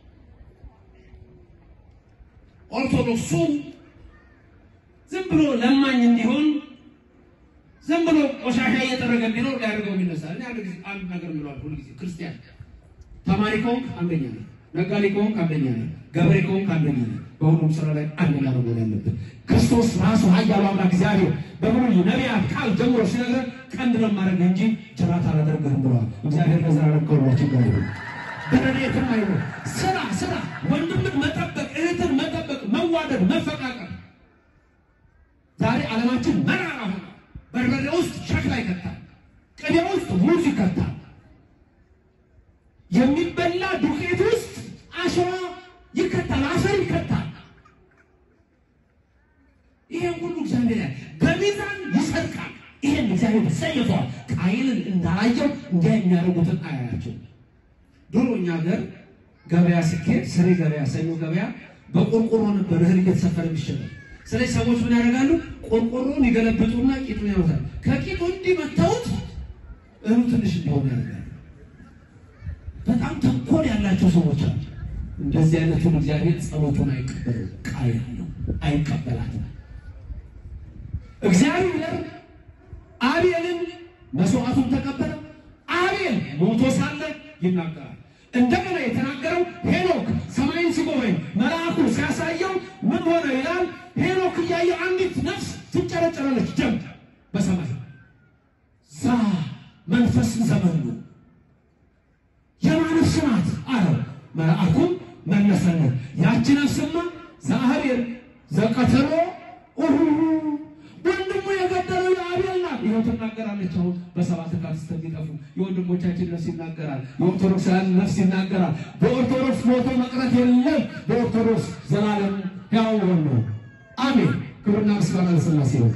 ኦርቶዶክሱ ዝም ብሎ ለማኝ እንዲሆን ዝም ብሎ ቆሻሻ እየጠረገ እንዲኖር ሊያደርገው የሚነሳ እኔ አንድ ጊዜ አንድ ነገር ምለዋል። ሁሉ ጊዜ ክርስቲያን ተማሪ ከሆንክ አንደኛ ነህ፣ ነጋዴ ከሆንክ አንደኛ ነህ፣ ገበሬ ከሆንክ አንደኛ ነህ። በሁሉም ስራ ላይ አንደኛ ነው መሆን ያለብን። ክርስቶስ ራሱ ኃያሉ አምላክ እግዚአብሔር በብሉይ ነቢያት ቃል ጀምሮ ሲነግረን ቀንድ ነው የማደርግህ እንጂ ጅራት አላደርግህም ብለዋል። እግዚአብሔር ለዘላለም ከሁላችን ጋር ይሁን። በረድኤትም አይሁን። ስራ ስራ፣ ወንድምን መጠበቅ፣ እህትን መጠበቅ፣ መዋደድ፣ መፈቃቀር። ዛሬ ዓለማችን መራራ ሆነ። በርበሬ ውስጥ ሸክላ ይከታል፣ ቅቤ ውስጥ ሙዝ ይከታል፣ የሚበላ ዱቄት ውስጥ አሸዋ ይከታል፣ አፈር ይከታል። ይሄን ሁሉ እግዚአብሔር ያል በሚዛን ይሰርቃል። ይሄን እግዚአብሔር ሰይፏል። ቃየልን እንዳላየው እንዲያ የሚያደርጉትን አያያቸው። ድሮ እኛ ሀገር ገበያ ሲኬድ ስሬ ገበያ፣ ሰኞ ገበያ በቆርቆሮ ነበር እህል እየተሰፈረ የሚሸጠው። ስለዚህ ሰዎች ምን ያደርጋሉ? ቆርቆሮን ይገለብጡና ቂጡን ያወጣል። ከቂጡ እንዲህ መታወት እህሉ ትንሽ እንዲሆን ያደርጋሉ። በጣም ተንኮል ያላቸው ሰዎች አሉ። እንደዚህ አይነቱን እግዚአብሔር ጸሎቱን አይቀበለው። ቃየል ነው አይቀበላትም። እግዚአብሔር አቤልን መስዋዕቱን ተቀበለ። አቤል ሞቶ ሳለ ይናገራል። እንደገና የተናገረው ሄኖክ ሰማይን ሲጎበኝ መልአኩ ሲያሳየው ምን ሆነ ይላል። ሄኖክ እያየ አንዲት ነፍስ ትጨረጨራለች፣ ደም በሰማይ ዛ መንፈስ ዘመን ነው የማን ነፍስ ናት አለው። መልአኩም መለሰለት ያቺ ነፍስማ ዘአቤል ዘቀተሎ ኡሁ ወንድሙ የገደለው የአቤል ናት። ይኸው ትናገራለች። አሁን በሰባት ቃል እስከሚጠፉ የወንድሞቻችን ነፍስ ይናገራል። የኦርቶዶክሳውያን ነፍስ ይናገራል። በኦርቶዶክስ ሞቶ መቅረት የለም። በኦርቶዶክስ ዘላለም ሕያው ሆኖ አሜን። ክብርና ምስጋና ለሥላሴ ይሁን።